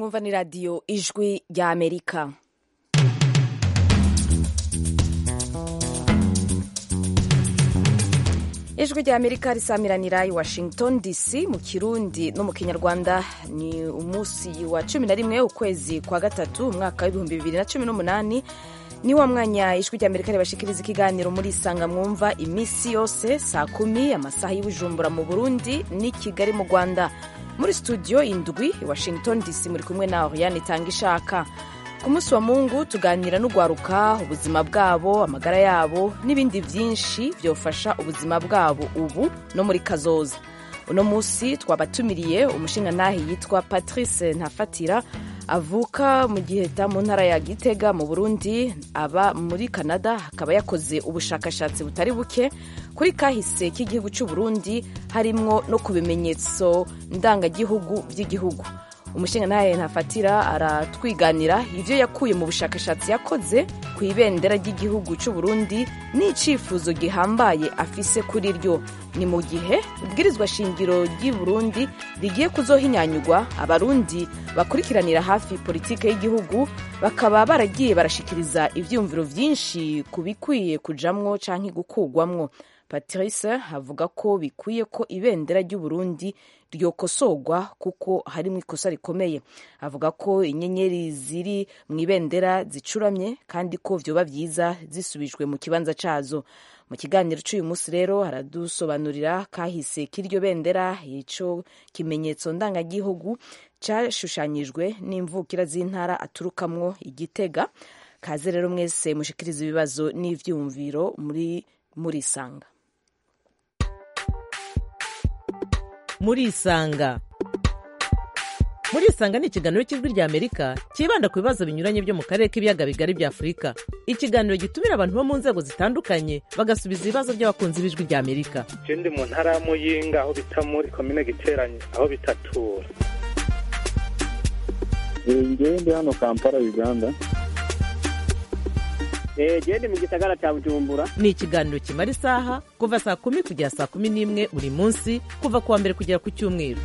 mwumva ni radiyo ijwi rya amerika ijwi rya amerika risamiranira i washington dc mu kirundi no mu kinyarwanda ni umunsi wa cumi na rimwe ukwezi kwa gatatu umwaka w'ibihumbi bibiri na cumi n'umunani ni wa mwanya ijwi rya amerika ribashikiriza ikiganiro muri isanga mwumva iminsi yose saa kumi amasaha y'ubujumbura mu burundi n'i kigali mu rwanda muri studio indwi i washington dc muri kumwe na oriane itanga ishaka ku munsi wa mungu tuganira n'ugwaruka ubuzima bwabo amagara yabo n'ibindi byinshi byofasha ubuzima bwabo ubu no muri kazoza uno munsi twabatumiriye umushingantahe yitwa patrice ntafatira avuka mu giheta mu ntara ya gitega mu burundi aba muri canada akaba yakoze ubushakashatsi butari buke kuri kahise k'igihugu cy'u burundi harimwo no ku bimenyetso ndangagihugu by'igihugu umushingantahe ntafatira aratwiganira ibyo yakuye mu bushakashatsi yakoze ku ibendera ry'igihugu cy'u burundi n'icyifuzo gihambaye afise kuri ryo ni mu gihe ibwirizwa shingiro ry'i burundi rigiye kuzohinyanyurwa abarundi bakurikiranira hafi politike y'igihugu bakaba baragiye barashikiriza ivyumviro vyinshi ku bikwiye kujamwo canke gukugwamwo patrice avuga ko bikwiye ko ibendera ry'u burundi ryokosorwa kuko harimo ikosa rikomeye avuga ko inyenyeri ziri mu ibendera zicuramye kandi ko vyoba vyiza zisubijwe mu kibanza cazo mu kiganiro cy'uyu munsi rero haradusobanurira kahise k'iryo bendera ico kimenyetso ndangagihugu cashushanyijwe n'imvukira z'intara aturukamwo igitega kaze rero mwese mushikiriza ibibazo n'ivyumviro muri murisanga murisanga murisanga ni ikiganiro cy'ijwi rya amerika cyibanda ku bibazo binyuranye byo mu karere k'ibiyaga bigari bya afurika ikiganiro gitumira abantu bo mu nzego zitandukanye bagasubiza ibibazo by'abakunzi b'ijwi rya amerika je ndi mu ntara ya muyinga aho bita muri komine giteranye aho bitatura ngewe ndi hano kampala uganda gende mu gisagara cya bujumbura ni ikiganiro kimara isaha kuva saa kumi kugera saa kumi n'imwe buri munsi kuva ku wa mbere kugera ku cyumweru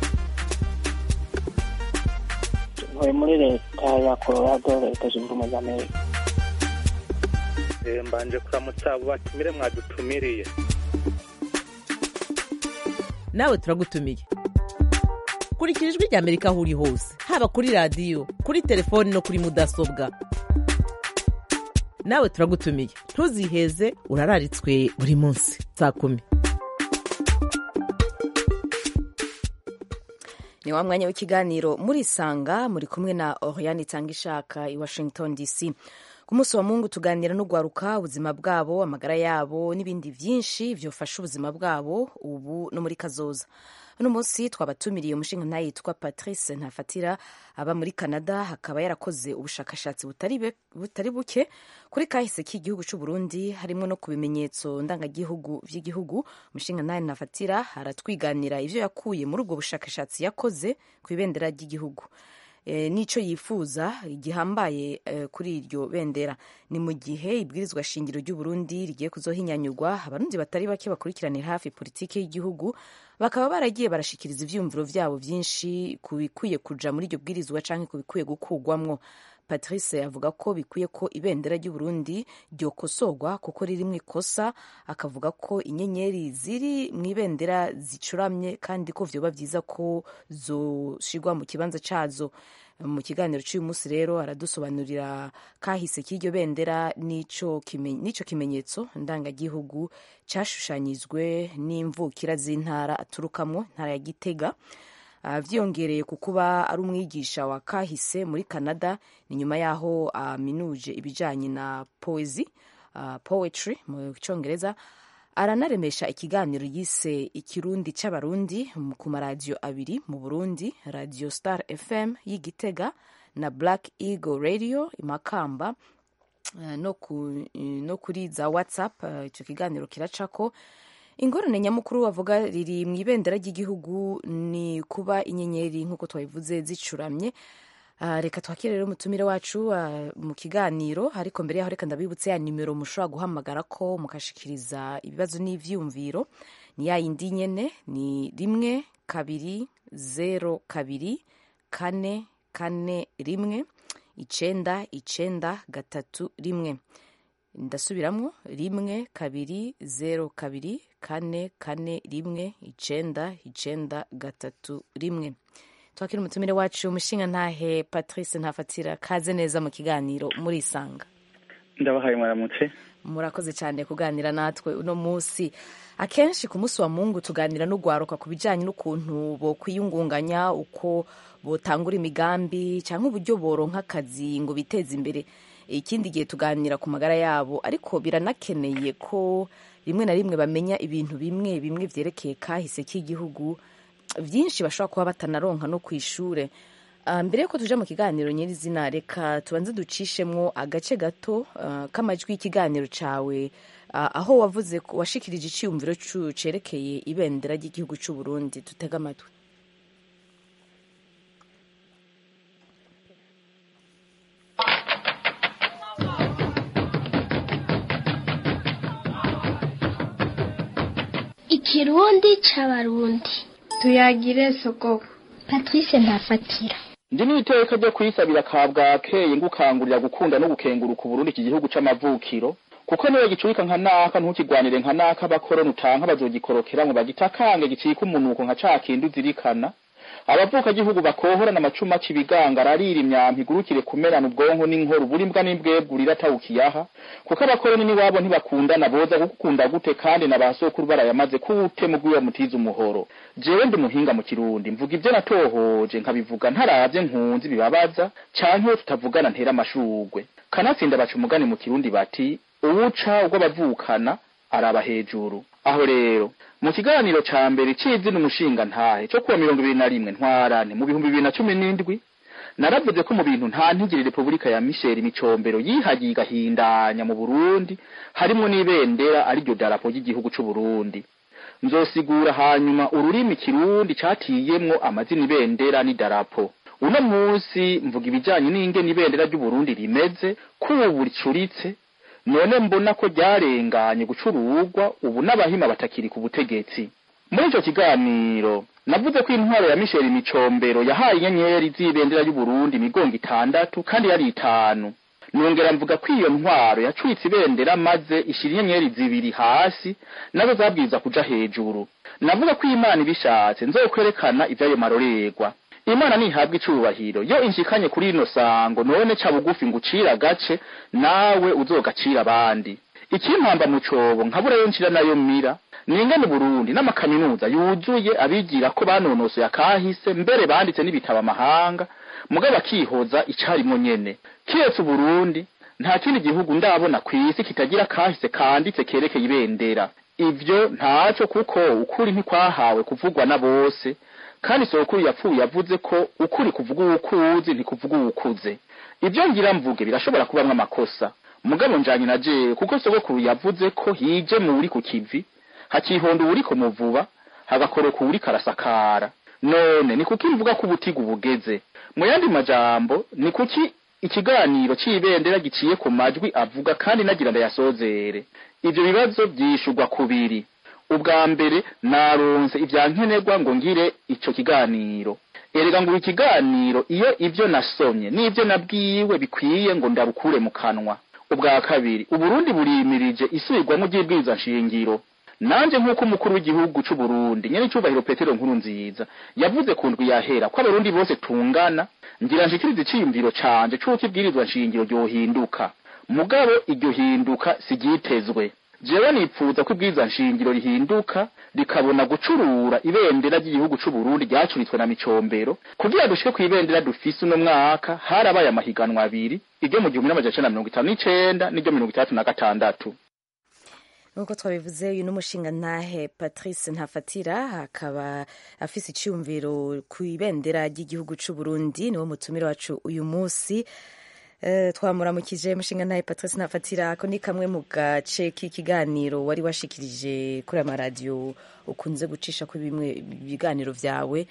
ntuye muri leta ya colorado leta zunze ubumwe za amerika mbanje kuramutsa abo batumire mwadutumiriye nawe turagutumiye kurikira ijwi rya amerika aho uri hose haba kuri radiyo kuri telefoni no kuri mudasobwa nawe turagutumiye ntuziheze urararitswe buri munsi saa kumi ni wa mwanya w'ikiganiro murisanga muri kumwe na oriane itanga ishaka i washington dc ku munsi wa mungu tuganira n'ugwaruka ubuzima bwabo amagara yabo n'ibindi byinshi byofasha ubuzima bwabo ubu no muri kazoza uno munsi twabatumiriye umushinga yitwa patrice ntafatira aba muri canada akaba yarakoze ubushakashatsi butari buke kuri kahise k'igihugu cy'u burundi harimo no ku bimenyetso ndangagihugu by'igihugu umushinga nawe ntafatira aratwiganira ibyo yakuye muri ubwo bushakashatsi yakoze ku ibendera ry'igihugu n'icyo yifuza gihambaye kuri iryo bendera ni mu gihe ibwirizwa shingiro ry'u Burundi rigiye kuzohinyanyurwa abarundi batari bake bakurikiranira hafi politiki y'igihugu bakaba baragiye barashikiriza ivyumviro vyabo vyinshi ku bikwiye kuja muri iryo bwirizwa canke ku bikwiye gukugwamwo patrice avuga ko bikwiye ko ibendera ry'u Burundi ryokosorwa kuko ririmwo ikosa akavuga ko inyenyeri ziri mu ibendera zicuramye kandi ko vyoba vyiza ko zoshirwa mu kibanza cazo mu kiganiro cy'uyu munsi rero aradusobanurira kahise k'iryo bendera n'ico kimenyetso ndangagihugu cashushanyijwe n'imvukira z'intara aturukamwo intara ya gitega vyiyongereye ku kuba ari umwigisha wa kahise muri canada ni nyuma y'aho aminuje ibijanye na poezi uh, poetry mu cyongereza aranaremesha ikiganiro yise ikirundi c'abarundi ku maradiyo abiri mu burundi radio star fm y'igitega na black eagle radio imakamba uh, no, ku, no kuri za whatsapp ico uh, kiganiro kiracako ingorane nyamukuru bavuga riri mu ibendera ry'igihugu ni kuba inyenyeri nk'uko twabivuze zicuramye reka twakire rero umutumire wacu mu kiganiro ariko mbere yaho reka ndabibutse ya nimero mushobora guhamagara ko mukashikiriza ibibazo n'ivyumviro ni ya yindi nyene ni rimwe kabiri zero kabiri kane kane rimwe icenda icenda gatatu rimwe ndasubiramwo rimwe kabiri zero kabiri kane kane rimwe icenda icenda gatatu rimwe twakira umutumire wacu umushinga ntahe patrice ntafatira kaze neza mu kiganiro murisanga ndabahaye mwaramutse murakoze cyane kuganira natwe uno munsi akenshi ku munsi wa mungu tuganira n'ugwaruka ku bijyanye n'ukuntu bokwiyungunganya uko botangura imigambi cyangwa uburyo boronka akazi ngo biteze imbere ikindi gihe tuganira ku magara yabo ariko biranakeneye ko rimwe na rimwe bamenya ibintu bimwe bimwe byerekeye kahise k'igihugu byinshi bashobora kuba batanaronka no ku ishure Ah, mbere yuko tuja mu kiganiro nyirizina reka tubanze ducishemwo agace gato ah, k'amajwi y'ikiganiro cawe ah, aho wavuze ko- washikirije iciyumviro cu- cerekeye ibendera ry'igihugu c'u Burundi tutega amatwi ikirundi c'abarundi tuyagire sogoko patrice ntafatira ndi n'iteka ryo kwisabira ka bwakeye ngukangurira gukunda no gukenguruka uburundi iki gihugu c'amavukiro kuko niwe gicurika nka naka ntukigwanire nka naka abakoroni utanka bazogikorokera ngo bagitakange gicika umunuko nka ca kindi uzirikana abavuka gihugu bakohorana amacumu aca ibigango ararira imyampi igurukire kumerana ubwonko n'inkoro buri mbwa n'imbwebwe atawukiyaha kuko abakoroni n'iwabo ntibakundana boza gukunda gute kandi na ba sokuru barayamaze kute mugwiwe mutiza umuhoro jewe ndi muhinga mu kirundi mvuga ibyo natohoje nkabivuga ntaravye nkunzi bibabaza canke iyo tutavugana ntera amashurwe kanatsinda baca umugani mu kirundi bati uwuca ubwo bavukana araba hejuru aho rero mu kiganiro ca mbere c'izina umushinga ntahe co kuwa mirongo ibiri na rimwe ntwarane mu bihumbi bibiri na cumi n'indwi naravuze ko mu bintu nta ntigire repubulika ya misheri micombero yihagiye igahindanya mu burundi harimwo n'ibendera ariryo darapo ry'igihugu c'uburundi nzosigura hanyuma ururimi kirundi catiyemwo amazina ibendera n'idarapo uno munsi mvuga ibijanye n'ingene ibendera ry'uburundi rimeze kubu ricuritse none mbona ko ryarenganye gucurugwa ubu n'abahima batakiri ku butegetsi muri ico kiganiro navuze ko intwaro ya misheri micombero yahaye inyenyeri z'ibendera y'uburundi imigongo itandatu kandi yari itanu nongera mvuga ko iyo ntwaro yacuitse ibendera maze ishira inyenyeri zibiri hasi nazo zabwiza kuja hejuru navuga ko imana ibishatse nzokwerekana ivyayo marorerwa imana nihabwa icubahiro yo inshikanye kuri rino sango none ca bugufi ngucira agace nawe uzogacira abandi ikimpamba mu cobo nkaburayo nshira nayo mira ningene Burundi n'amakaminuza yuzuye abigira ko banonosoye akahise mbere banditse n'ibitabo amahanga mugabo akihoza icarimwo nyene kiretse Burundi nta kindi gihugu ndabona kw'isi kitagira kahise kanditse kerekeye ibendera ivyo ntaco kuko ukuri ntikwahawe kuvugwa na bose kandi sokuru yapfuye yavuze ko ukuri kuvuga uwukuzi ntikuvuga uwukuze ibyo ngira mvuge birashobora kubamwo amakosa mugabo njanye na jewe kuko sogokuru yavuze ko hije mu uri ku kivi hakihonda uwuri ku muvuba hagakoroka uwuri karasakara none ni kuki mvuga ko ubutiga bugeze mu yandi majambo ni kuki ikiganiro c'ibendera giciye ku majwi avuga kandi nagira ndayasozere ivyo bibazo vyishurwa kubiri ubwa mbere naronse ivyankenerwa ngo ngire ico kiganiro erega ngo ikiganiro iyo ivyo nasomye n'ivyo nabwiwe bikwiye ngo ndabukure mu kanwa ubwa kabiri uburundi burimirije isubirwamo ry'ibwirizwa nshingiro nanje nk'uko umukuru w'igihugu c'uburundi nyene icubahiro petero nkuru nziza yavuze ku ndwi yahera ko abarundi bose tungana ngira nshikirize iciyumviro canje c'uko ibwirizwa nshingiro ryohinduka mugabo iryo hinduka siryitezwe jewe nipfuza ko ibwirizwa nshingiro rihinduka rikabona gucurura ibendera ry'igihugu c'uburundi ryacuritswe na micombero kugira dushike kw'ibendera dufise uno mwaka harabaye amahiganwa abiri iryo mu gihumbi n'amajana icenda na mirongo itanu n'icenda n'iryo mirongo itandatu na gatandatu nk'uko twabivuze uyu n'umushinga ntahe patrice ntafatira akaba afise iciyumviro ku ibendera ry'igihugu c'u Burundi niwo mutumire wacu uyu munsi Uh, twamuramukije mushinga ntahe patrice ntafatira ako ni kamwe mu gace k'ikiganiro wari washikirije kuri amaradiyo ukunze gucisha kuri bimwe ibiganiro vyawe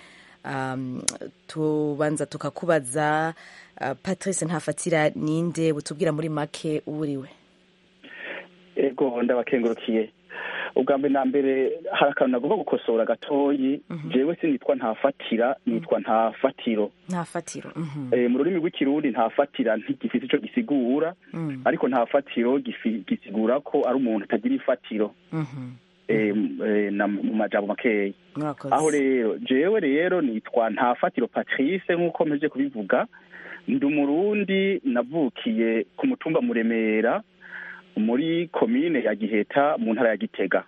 um, tubanza tukakubaza uh, patrice ntafatira ninde butubwira muri make uwuriwe ego ndabakengurukiye ubwa mbere na mbere hari akantu nagomba gukosora gatoyi jewe sinitwa ntafatira nitwa ntafatiro nta fatiro mhm. Eh, mu rurimi rw'ikirundi ntafatira ntigifite ico gisigura Mm, ariko ntafatiro gifi- gisigura ko ari umuntu atagira ifatiro mhm. eh, m- eh, na- mu majambo makeya murakoze aho rero jewe rero nitwa ntafatiro patrice nk'uko mpeje kubivuga ndi umurundi navukiye ku mutumba muremera muri komine ya giheta mu ntara ya gitega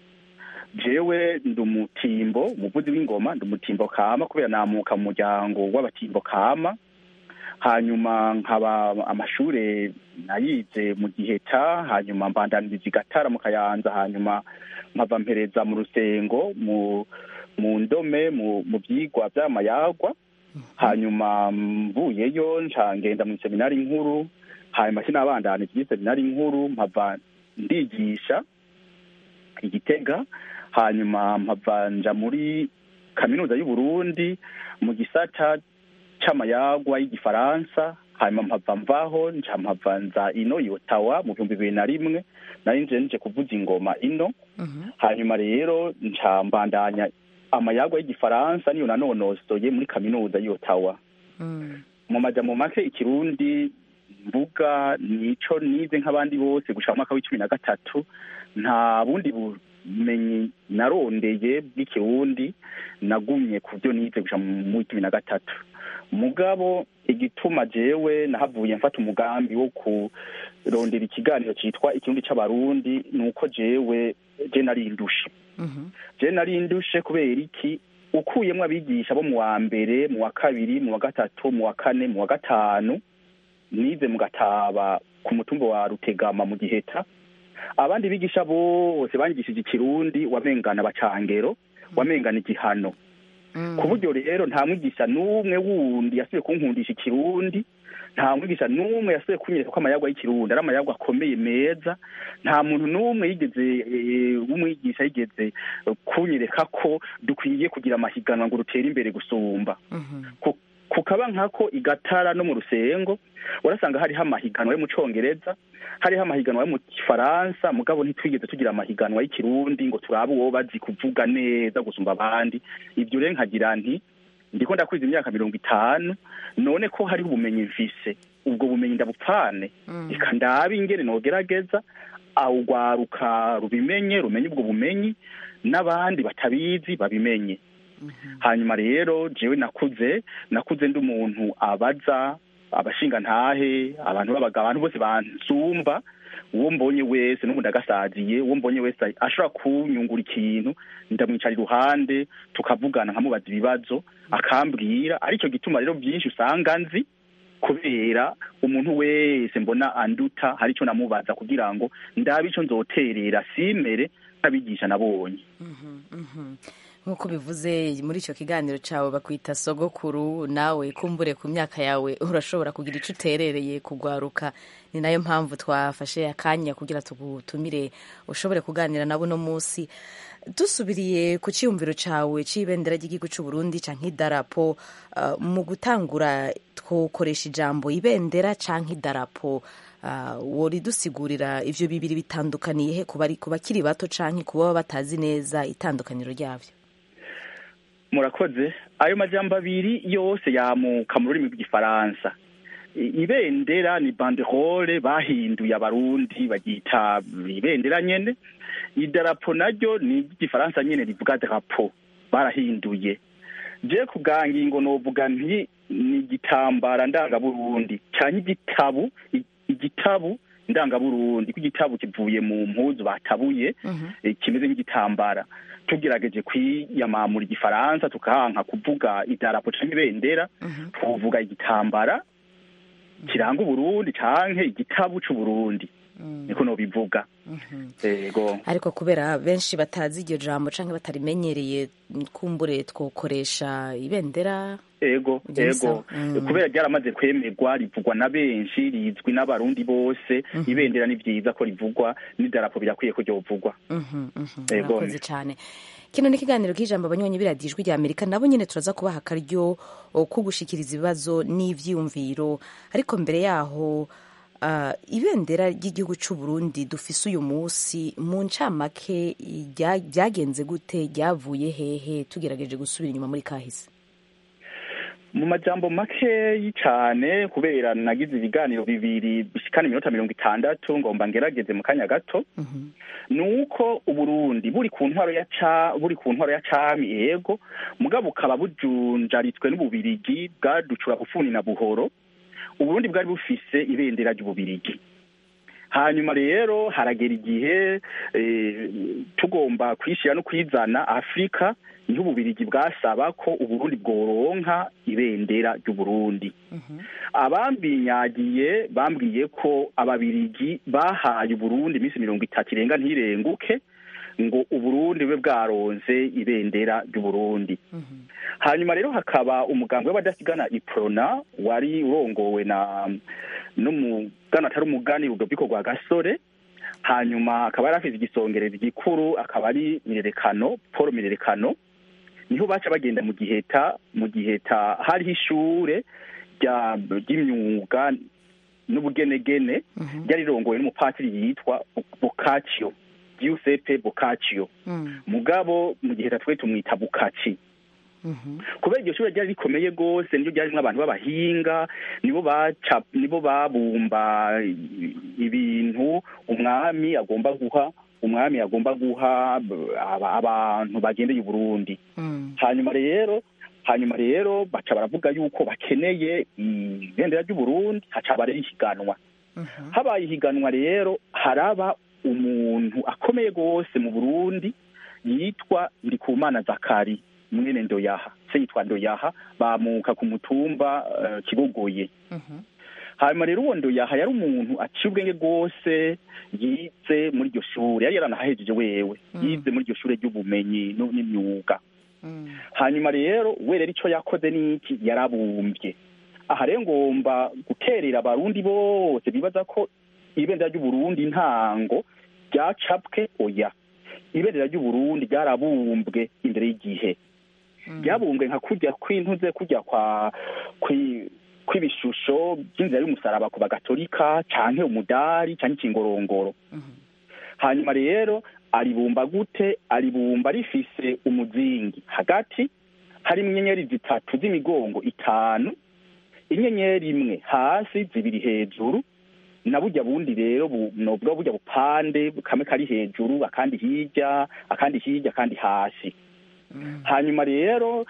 jewe ndi umutimbo umuvuzi w'ingoma ndi umutimbo kama kubera namuka mu muryango w'abatimbo kama hanyuma nkaba amashure nayize mu giheta hanyuma mbandaniriza igatara mu kayanza hanyuma nkava mpereza mu rusengo mu mu ndome mu mu vyigwa vy'amayagwa hanyuma mvuyeyo nca ngenda mu seminari nkuru hanyuma sinabandanije iyi seminari nkuru mpava ndigisha igitega hanyuma mpava nja muri kaminuza y'u Burundi mu gisata c'amayagwa y'igifaransa hanyuma mpava mvaho nca mpava nza ino i Ottawa mu bihumbi bibiri na rimwe nari nje nje kuvuza ingoma ino Mhm. hanyuma rero nca mbandanya amayagwa y'igifaransa niyo nanonosoye muri kaminuza y'i Ottawa Mm, mu majambo make ikirundi mvuga nico nize nk'abandi bose gushika mu mwaka w'icumi na gatatu nta bundi bumenyi narondeye bw'ikirundi nagumye ku byo nize gushika mu w'icumi na gatatu mugabo igituma jewe nahavuye mfata umugambi wo kurondera ikiganiro citwa ikirundi c'abarundi ni uko jewe je narindushe mhm. je nari ndushe kubera iki ukuyemwo abigisha bo mu wa mbere mu wa kabiri mu wa gatatu mu wa kane mu wa gatanu nize mu gataba ku mutumba wa rutegama mu giheta abandi bigisha bose banyigishije ikirundi wamengana bacangero wamengana igihano Mm. ku buryo rero nta mwigisha n'umwe wundi yasubiye kunkundisha ikirundi nta mwigisha n'umwe yasubiye kunyereka ko amayagwa y'ikirundi ari amayagwa akomeye meza nta muntu n'umwe yigeze eh, w'umwigisha yigeze eh, kunyereka ko dukwiye kugira amahiganwa ngo rutere imbere gusumba Mhm. Ku- kukaba nkako igatara no mu rusengo urasanga hariho amahiganwa yo mu congereza hariho amahiganwa yo mu gifaransa mugabo ntitwigeze tugira amahiganwa y'ikirundi ngo turabe uwo bazi kuvuga neza gusumba abandi ibyo rero nkagira nti ndiko ndakwiza imyaka mirongo itanu none ko hariho ubumenyi mfise ubwo bumenyi ndabupfane Mm. reka ndabe ingene nogerageza awugwaruka rubimenye rumenye ubwo bumenyi n'abandi batabizi babimenye hanyuma rero jewe nakuze nakuze ndi umuntu abaza abashinga ntahe abantu babaga abantu bose bansumba uwo mbonye wese n'ubu ndagasaziye uwo mbonye wese ashobora kunyungura ikintu ndamwicara iruhande tukavugana nkamubaza ibibazo akambwira aricyo gituma rero byinshi usanga nzi kubera umuntu wese mbona anduta hari icyo namubaza kugira ngo ndabe icyo nzoterera simere nk'abigisha nabonye Mhm, mhm. nk'uko bivuze muri icyo kiganiro cyawe bakwita sogokuru nawe kumbure ku myaka yawe urashobora kugira icyo uterereye kugwaruka ni nayo mpamvu twafashe akanya kugira tugutumire ushobore kuganira nabo uno munsi dusubiriye ku cyiyumviro cyawe cy'ibendera ry'igihugu cy'u Burundi cyangwa idarapo uh, mu gutangura twokoresha ijambo ibendera cyangwa idarapo uh, wori dusigurira ivyo bibiri bitandukaniye he ku bari- ku bakiri bato canke ku baba batazi neza itandukaniro ryavyo murakoze ayo majambo abiri yose yamuka mu rurimi rw'igifaransa I- ibendera ni banderole bahinduye abarundi bagita ibendera nyene idarapo naryo ni iry'igifaransa nyene rivuga drapo barahinduye je ku bwa ngingo novuga nti ni igitambara ndangaburundi canke igitabu i- igitabu ndangaburundi ko igitabu kivuye mu mpuzu batabuye eh, kimeze nk'igitambara tugerageje kwiyamamura igifaransa tukahanka kuvuga idarapo canke ibendera tuvuga igitambara kiranga uburundi canke igitabu c'uburundi niko nobivuga ego ariko kubera benshi batazi iryo jambo canke batarimenyereye kumbure twokoresha ibendera ego Ivyo ego bisa- mm. kubera ryaramaze kwemerwa rivugwa na benshi rizwi n'abarundi bose ibendera ni vyiza ko rivugwa n'idarapo birakwiye ko ryovugwa Mhm, mhm. Ego. murakoze cyane kino ni ikiganiro k'ijambo abanywanyi b'iradiyo ijwi rya amerika nabo nyine turaza kubaha akaryo o, ko gushikiriza ibibazo n'ivyiyumviro ariko mbere yaho uh, ibendera ry'igihugu cy'u Burundi dufise uyu munsi mu ncamake rya- ryagenze gute ryavuye hehe tugerageje gusubira inyuma muri kahise mu majambo makeyi cyane kubera nagize ibiganiro bibiri bishikana iminota mirongo itandatu ngomba ngerageze mu kanya gato ni uko uburundi buri ku ntwaro ya ca buri ku ntwaro ya cami yego mugabo bukaba bujunjaritswe n'ububirigi bwaducura bufuni na buhoro uburundi bwari bufise ibendera ry'ububirigi hanyuma rero haragera igihe eh, tugomba kwishyira no kwizana afurika niho ububirigi bwasaba ko uburundi bworonka ibendera ry'uburundi abambinyagiye bambwiye ko ababirigi bahaye uburundi iminsi mirongo itatu irenga ntirenguke ngo uburundi bube bwaronze ibendera ry'uburundi hanyuma rero hakaba umugambi w'abadasigana iprona wari urongowe na n'umugana atari umugani rudoviko rwa gasore hanyuma akaba yari afite igisongerezi gikuru akaba ari mirerekano paul mirerekano niho baca bagenda mu giheta mu giheta hariho ishure rya- ry'imyuga n'ubugenegene ryari rirongowe n'umupatiri yitwa bukaccio giuseppe bukaccio mugabo mu giheta twe tumwita bukaci kubera iryo shure ryari rikomeye rwose niryo ryarimwo abantu b'abahinga nibo baca nibo babumba i- ibintu umwami agomba guha umwami agomba guha b- aba- abantu bagendeye uburundi hanyuma rero hanyuma rero baca baravuga yuko bakeneye ibendera ry'uburundi haca barera ihiganwa habaye ihiganwa rero haraba umuntu akomeye rwose mu burundi yitwa ndikumana zakari mwene ndoyaha se yitwa ndoyaha bamuka ku mutumba eh, kigogoye hanyuma rero uwo ndoyaha yari umuntu aciye ubwenge rwose yize muri iryo shure yari yaranahahejeje wewe yize muri iryo shure ry'ubumenyi nu- n'imyuga hanyuma rero we rero icyo yakoze n'iki yarabumbye aha rero ngomba guterera abarundi bose bibaza ko ibendera ry'uburundi ntango ryacapwe oya ibendera ry'uburundi ryarabumbwe imbere y'igihe ryabumbwe nka kurya kw'intuze kurya kwa kwi- kw'ibishusho by'inzira y'umusaraba ku bagatolika canke umudari canke ikingorongoro hanyuma rero aribumba gute aribumba rifise umuzingi hagati harimo inyenyeri zitatu z'imigongo itanu inyenyeri imwe hasi zibiri hejuru na burya bundi rero bu- nobwo burya bupande kamwe kari hejuru akandi hirya akandi hirya akandi hasi hanyuma rero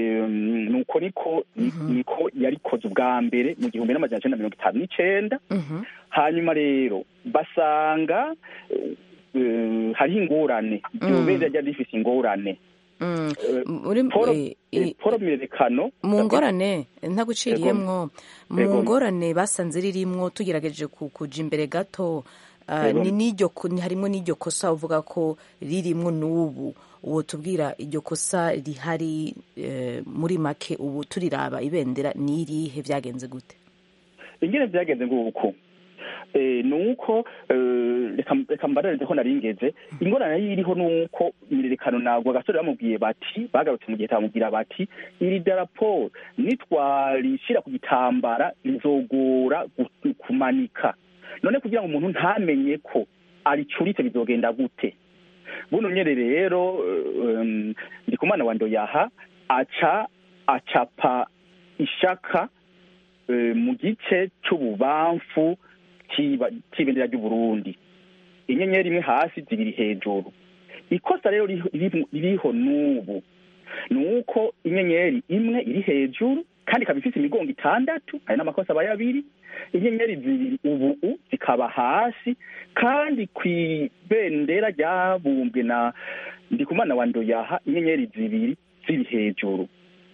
em, nuko niko ni- niko yarikoze ubwa mbere mu gihumbi n'amajana icenda mirongo itanu n'icenda hanyuma rero basanga eh, eh, hariho ingorane iryo Mm. bendera ryari rifise ingorane Mm. Eh, muri Paul eh, eh, eh, Paul mirerekano mu ngorane ntaguciriyemwo mu Ego. ngorane basanze ririmwo tugerageje ku- kuja imbere gato ah, Ego. ni n'iryo ko- ni- harimwo n'iryo kosa uvuga ko ririmwo n'ubu uwo tubwira iryo kosa rihari eh, muri make ubu turiraba ibendera ni irihe vyagenze gute ingene vyagenze nguko eh, nuko eh, reka reka mbararize ko naringeze ingorane yiriho nuko imirerekano nagwa gasore bamubwiye bati bagarutse mu gihe bamubwira bati iri darapo nitwarishira ku gitambara rizogora gu- kumanika none kugira ngo umuntu ntamenye ko aricuritse bizogenda gute buno nyene rero um, ndikumana wa ndoyaha aca acapa ishaka eh, mu gice c'ububamfu c'iba- c'ibendera ry'uburundi inyenyeri imwe hasi zibiri hejuru ikosa rero ririho- ririho ririho n'ubu ni uko inyenyeri imwe iri hejuru kandi ikaba ifise imigongo itandatu hari n'amakosa aba abiri inyenyeri zibiri ubu zikaba hasi kandi kw'ibendera ryabumbwe na ndikumana wa ndoyaha inyenyeri zibiri ziri hejuru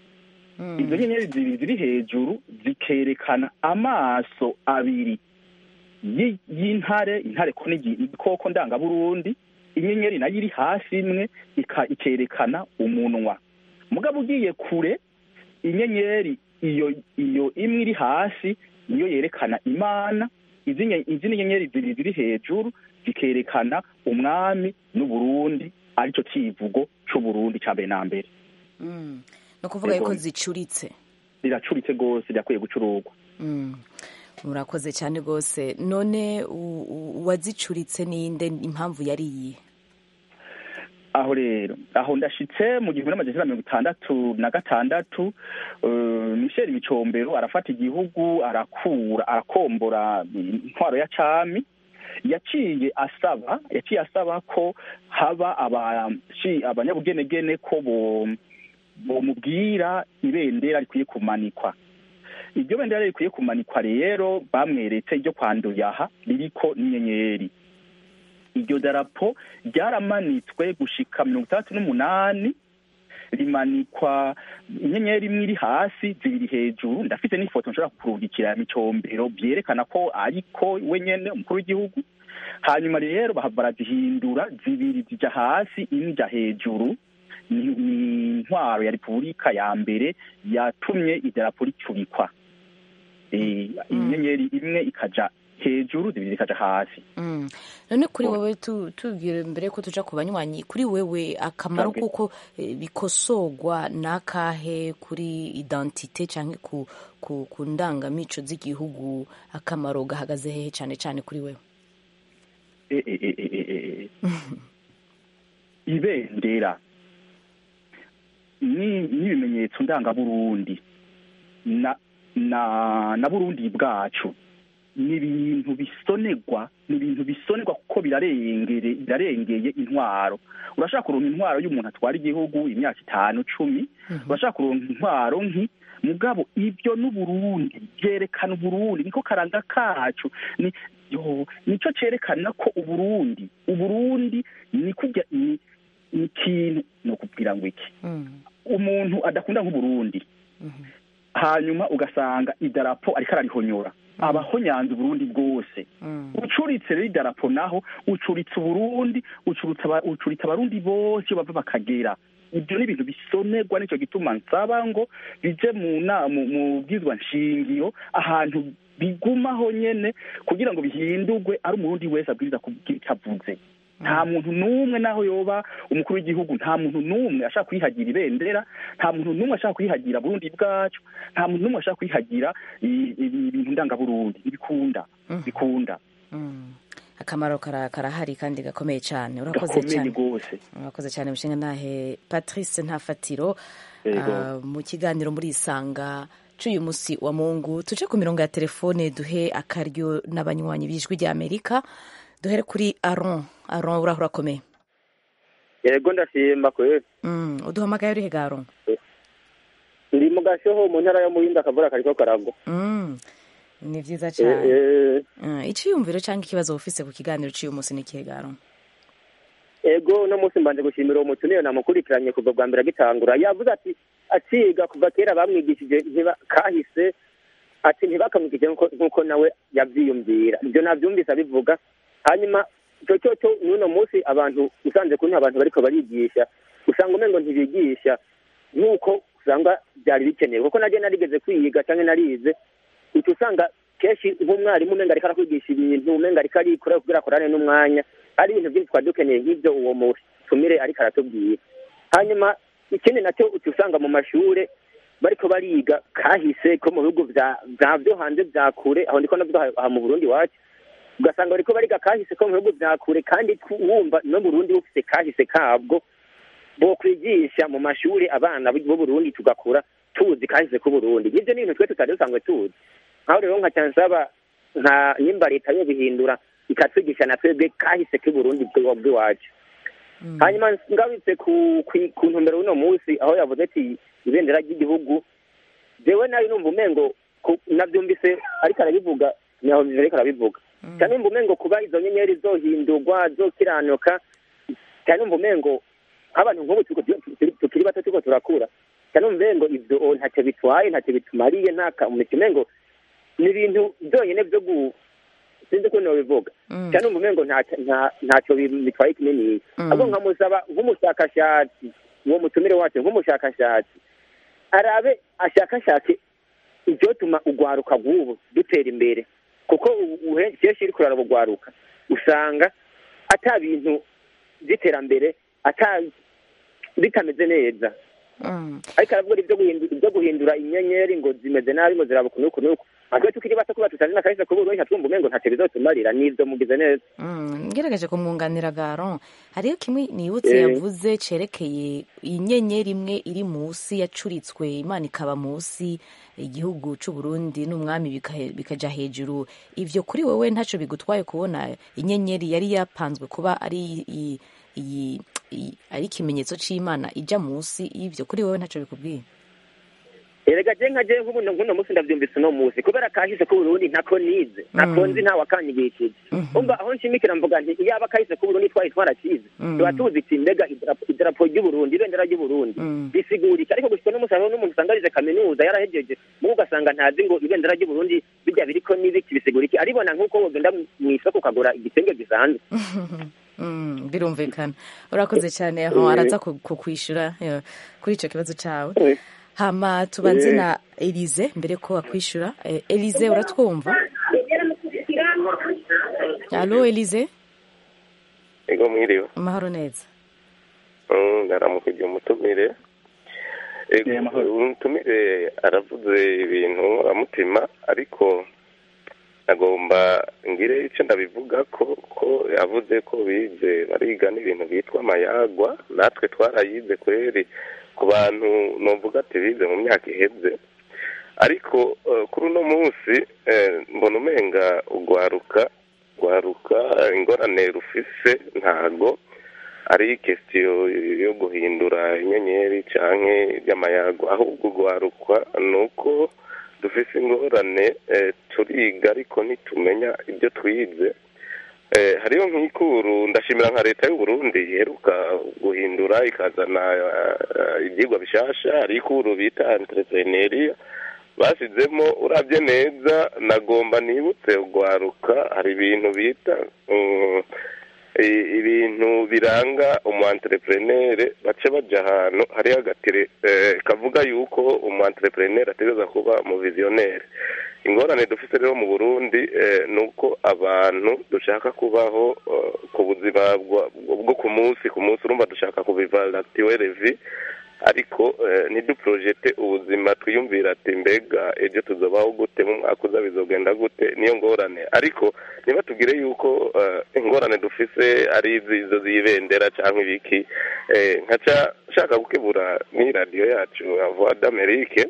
izo nyenyeri zibiri ziri hejuru zikerekana amaso abiri yi- y'intare intare ko ni igi- igikoko ndangaburundi inyenyeri nayo iri hasi imwe ika- ikerekana umunwa mugabo ugiye kure inyenyeri iyo iyo imwe iri hasi niyo yerekana imana izi nye- izindi nyenyeri zibiri ziri hejuru zikerekana umwami n'uburundi arico civugo c'uburundi ca mbere na mbere ni ukuvuga yuko Ego. zicuritse riracuritse rwose rirakwiye gucurugwa Mm. murakoze cyane rwose none u- u- uwazicuritse ninde impamvu yari iyihe aho rero aho ndashitse mu gihumbi n'amajana icyenda mirongo itandatu na gatandatu eh, michel micombero arafata igihugu arakura arakombora intwaro ya cami yaciye asaba yaciye asaba ko haba abaci- abanyabugenegene ko bo bomubwira ibendera rikwiye kumanikwa iryo bendera rikwiye kumanikwa rero bamweretse iryo kwanduyaha ririko n'inyenyeri iryo darapo ryaramanitswe gushika mirongo itandatu n'umunani rimanikwa inyenyeri imwe iri hasi zibiri hejuru ndafite n'ifoto nshobora kurungikira ya micombero byerekana ko ariko we nyene umukuru w'igihugu hanyuma rero bahava barazihindura zibiri zija hasi imwe ija hejuru ni ni intwaro ya repubulika ya mbere yatumye idarapo ricurikwa Eh, inyenyeri imwe ikaja hejuru zibiri zikaja hasi Mm. none kuri wewe tu- tubwire mbere ko tuja ku banywanyi kuri wewe akamaro Okay. kuko eh, bikosogwa n'akahe kuri identite canke ku, ku, ku ndangamico z'igihugu akamaro gahagaze hehe cane cane kuri wewe Eh, eh, eh, eh, eh, eh. ibendera ni n'ibimenyetso ndangaburundi na na na burundi bwacu ni ibintu bisonerwa ni ibintu bisonerwa kuko birarengere birarengeye intwaro urashaka kuronka intwaro y'umuntu atwara igihugu imyaka itanu cumi urashaka kuronka intwaro nki mugabo ibyo n'uburundi byerekana uburundi niko karanga kacu ni yo nico cerekana ko uburundi uburundi ni kurya ni ni ikintu ni ukubwira ngo iki Mm. umuntu adakunda nk'uburundi hanyuma ugasanga idarapo ariko ararihonyora abahonyanze uburundi bwose Mm. ucuritse rero idarapo naho ucuritse uburundi ucuritse aba- ucuritse abarundi bose iyo bava bakagera ibyo ni ibintu bisonerwa nicyo gituma nsaba ngo bije mu na- mu- mu bwizwa nshingiro ahantu bigumaho nyene kugira ngo bihindurwe ari umurundi wese abwiriza kubwira icyo avuze nta muntu n'umwe naho yoba umukuru w'igihugu nta muntu n'umwe ashaka kwihagira ibendera nta muntu n'umwe ashaka kwihagira burundi bwacu nta muntu n'umwe ashaka kwihagira i- i- ibintu ndangaburundi ntibikunda bikunda Mm. akamaro kara- karahari kandi gakomeye cyane urakoze gakomeye cyane rwose urakoze cyane mushinga ntahe patrice ntafatiro Yego. ah, mu kiganiro muri isanga cy'uyu munsi wa mungu tuje ku mirongo ya telefone duhe akaryo n'abanywanyi b'ijwi ry'amerika duhere kuri aron aron uraho urakomeye yego ndashima kweli Mm, uduhamagaye urihe ga aron ndi mu gashoho mu ntara yo muhinda akavura kariko karagwa Mm, ni vyiza Eh, cyane eh, Ah, iciyumviro cyangwa ikibazo ufise ku kiganiro cy'uyu munsi ni ikihe ga aron ego uno munsi mbanje gushimira uwo mutumire namukurikiranye kuva bwa mbere agitangura yavuze ati akiga kuva kera bamwigishije ntiba- kahise ati ntibakamwigishije nkuko- nkuko nawe yavyiyumvira ibyo navyumvise abivuga hanyuma ico cyo cyo n'uno munsi abantu usanze kuri abantu bariko barigisha usanga umengo ntibigisha nk'uko usanga byari bikenewe kuko naje narigeze kwiga canke narize uca usanga kenshi nk'umwarimu umenga ariko arakwigisha ibintu umenga ariko arikora kugira akorane n'umwanya ari ibintu byinshi twari dukeneye nk'ibyo uwo mutumire ariko aratubwira hanyuma ikindi nacyo uca usanga mu mashure bariko bariga kahise ko mu bihugu vya vya vyo hanze vya kure aho ndiko navuga aha- aha mu burundi iwacu ugasanga bariko bariga kahise ko mu bihugu vya kure kandi tu- wumva no burundi bufise kahise kabwo bokwigisha mu mashuri abana b'u Burundi tugakura tuzi kahise k'uburundi nivyo ni ibintu twe tutari dusanzwe tuzi aho rero nka cansaba nka nimba leta yobihindura ikatwigisha na twebwe kahise k'uburundi bw- bw'iwacu hanyuma ngarutse ku ku- ku ntumbero y'uno munsi aho yavuze ati ibendera ry'igihugu jewe nayo numva umengo ku- navyumvise ariko arabivuga niho ariko arabivuga cyane numva umengo kuba izo nyenyeri zohindurwa zokiranuka cyane numva umengo nk'abantu nk'ubu turiko tu- tu- tukiri bato turiko turakura cyane numva umengo ivyo o, ntacyo bitwaye ntacyo bitumariye nta kamumenya umengo ni ibintu byonyine byo gu sinzi ko nobivuga cyane numva umengo nta- nta- ntacyo bi- bitwaye kinini Mm. ahubwo nkamusaba nk'umushakashatsi uwo mutumire wacu nk'umushakashatsi arabe ashakashake ivyotuma ugwaruka rw'ubu dutera imbere kuko ubu- uhe- kenshi iri kuraraba ugwaruka usanga ata bintu by'iterambere ata bitameze neza ariko aravuga ibyo guhindura ibyo guhindura inyenyeri ngo zimeze nabi ngo ziraba ukuntu ukuntu uku natwe tukiri bato kuba tutari n'akahise k'uburundi hatwumva umengo ntacyo bizotumarira nivyo mugize neza ngerageje kumwunganira garon hariyo kimwe nibutse yavuze cerekeye inyenyeri imwe iri munsi yacuritswe imana ikaba munsi igihugu c'uburundi n'umwami bikaja hejuru ivyo kuri wewe ntaco bigutwaye kubona inyenyeri yari yapanzwe kuba ari iyi ari ikimenyetso c'imana ija munsi y'ivyo kuri wewe ntaco bikubwiye erega je nka je nk'ubuno nk'uno munsi ndavyumvise uno munsi kubera kahise k'uburundi ntako nize ntako nzi ntawe akanyigishije umva aho nshimikira mvuga nti iyaba kahise k'uburundi twari twarakize tuba tuzi iti mbega idarapo ry'uburundi ibendera ry'uburundi bisigurika ariko gushika n'umunsi hariho n'umuntu usanga arize kaminuza yarahejeje mugo ugasanga ntazi ngo ibendera ry'uburundi bijya biriko n'ibiki bisiguriki aribona nk'uko wogenda mw'isoko ukagura igitenge gisanzwe birumvikana urakoze cyane aho araza kukwishura kuri icyo kibazo cyawe hama tubanze na elize mbere ko wakwishura elize uratwumva alo elize ego mwiriwe amahoro neza ndaramukije umutumire umutumire aravuze ibintu nkoramutima ariko agomba ngire icyo ndabivuga ko ko yavuze ko bize bariga n'ibintu byitwa amayagwa natwe twarayize kweri ku bantu nuvuga ati bize mu myaka iheze ariko kuri uno munsi mbona umenga ugwaruka ugwaruka ingorane rufise ntago ari kesitiyo yo guhindura inyenyeri cyangwa iby'amayago ahubwo ugwarukwa ni uko dufise ingorane turiga ariko ntitumenya ibyo twize hariyo nk'ikuru ndashimira nka leta y'uburundi iheruka guhindura ikazana ibyigwa bishasha hari ikuru bita entrepreneuria basizemo urabye neza nagomba nibutse ugwaruka hari ibintu bita ibintu biranga umu entrepreneur bace baja ahantu hariho agatire kavuga yuko umu entrepreneur ategereza kuba mu visionnaire ingorane dufite rero mu burundi ni uko abantu dushaka kubaho ku buzima bwo ku munsi ku munsi urumva dushaka kubiva lactiwe revi ariko ntiduprojete ubuzima twiyumvira ati mbega ejo tuzabaho gute mu mwaka uza bizogenda gute niyo ngorane ariko niba tugire yuko ingorane dufise ari izo zibendera cyangwa ibiki nkaca nshaka gukebura n'iradiyo yacu ya voix d'amerique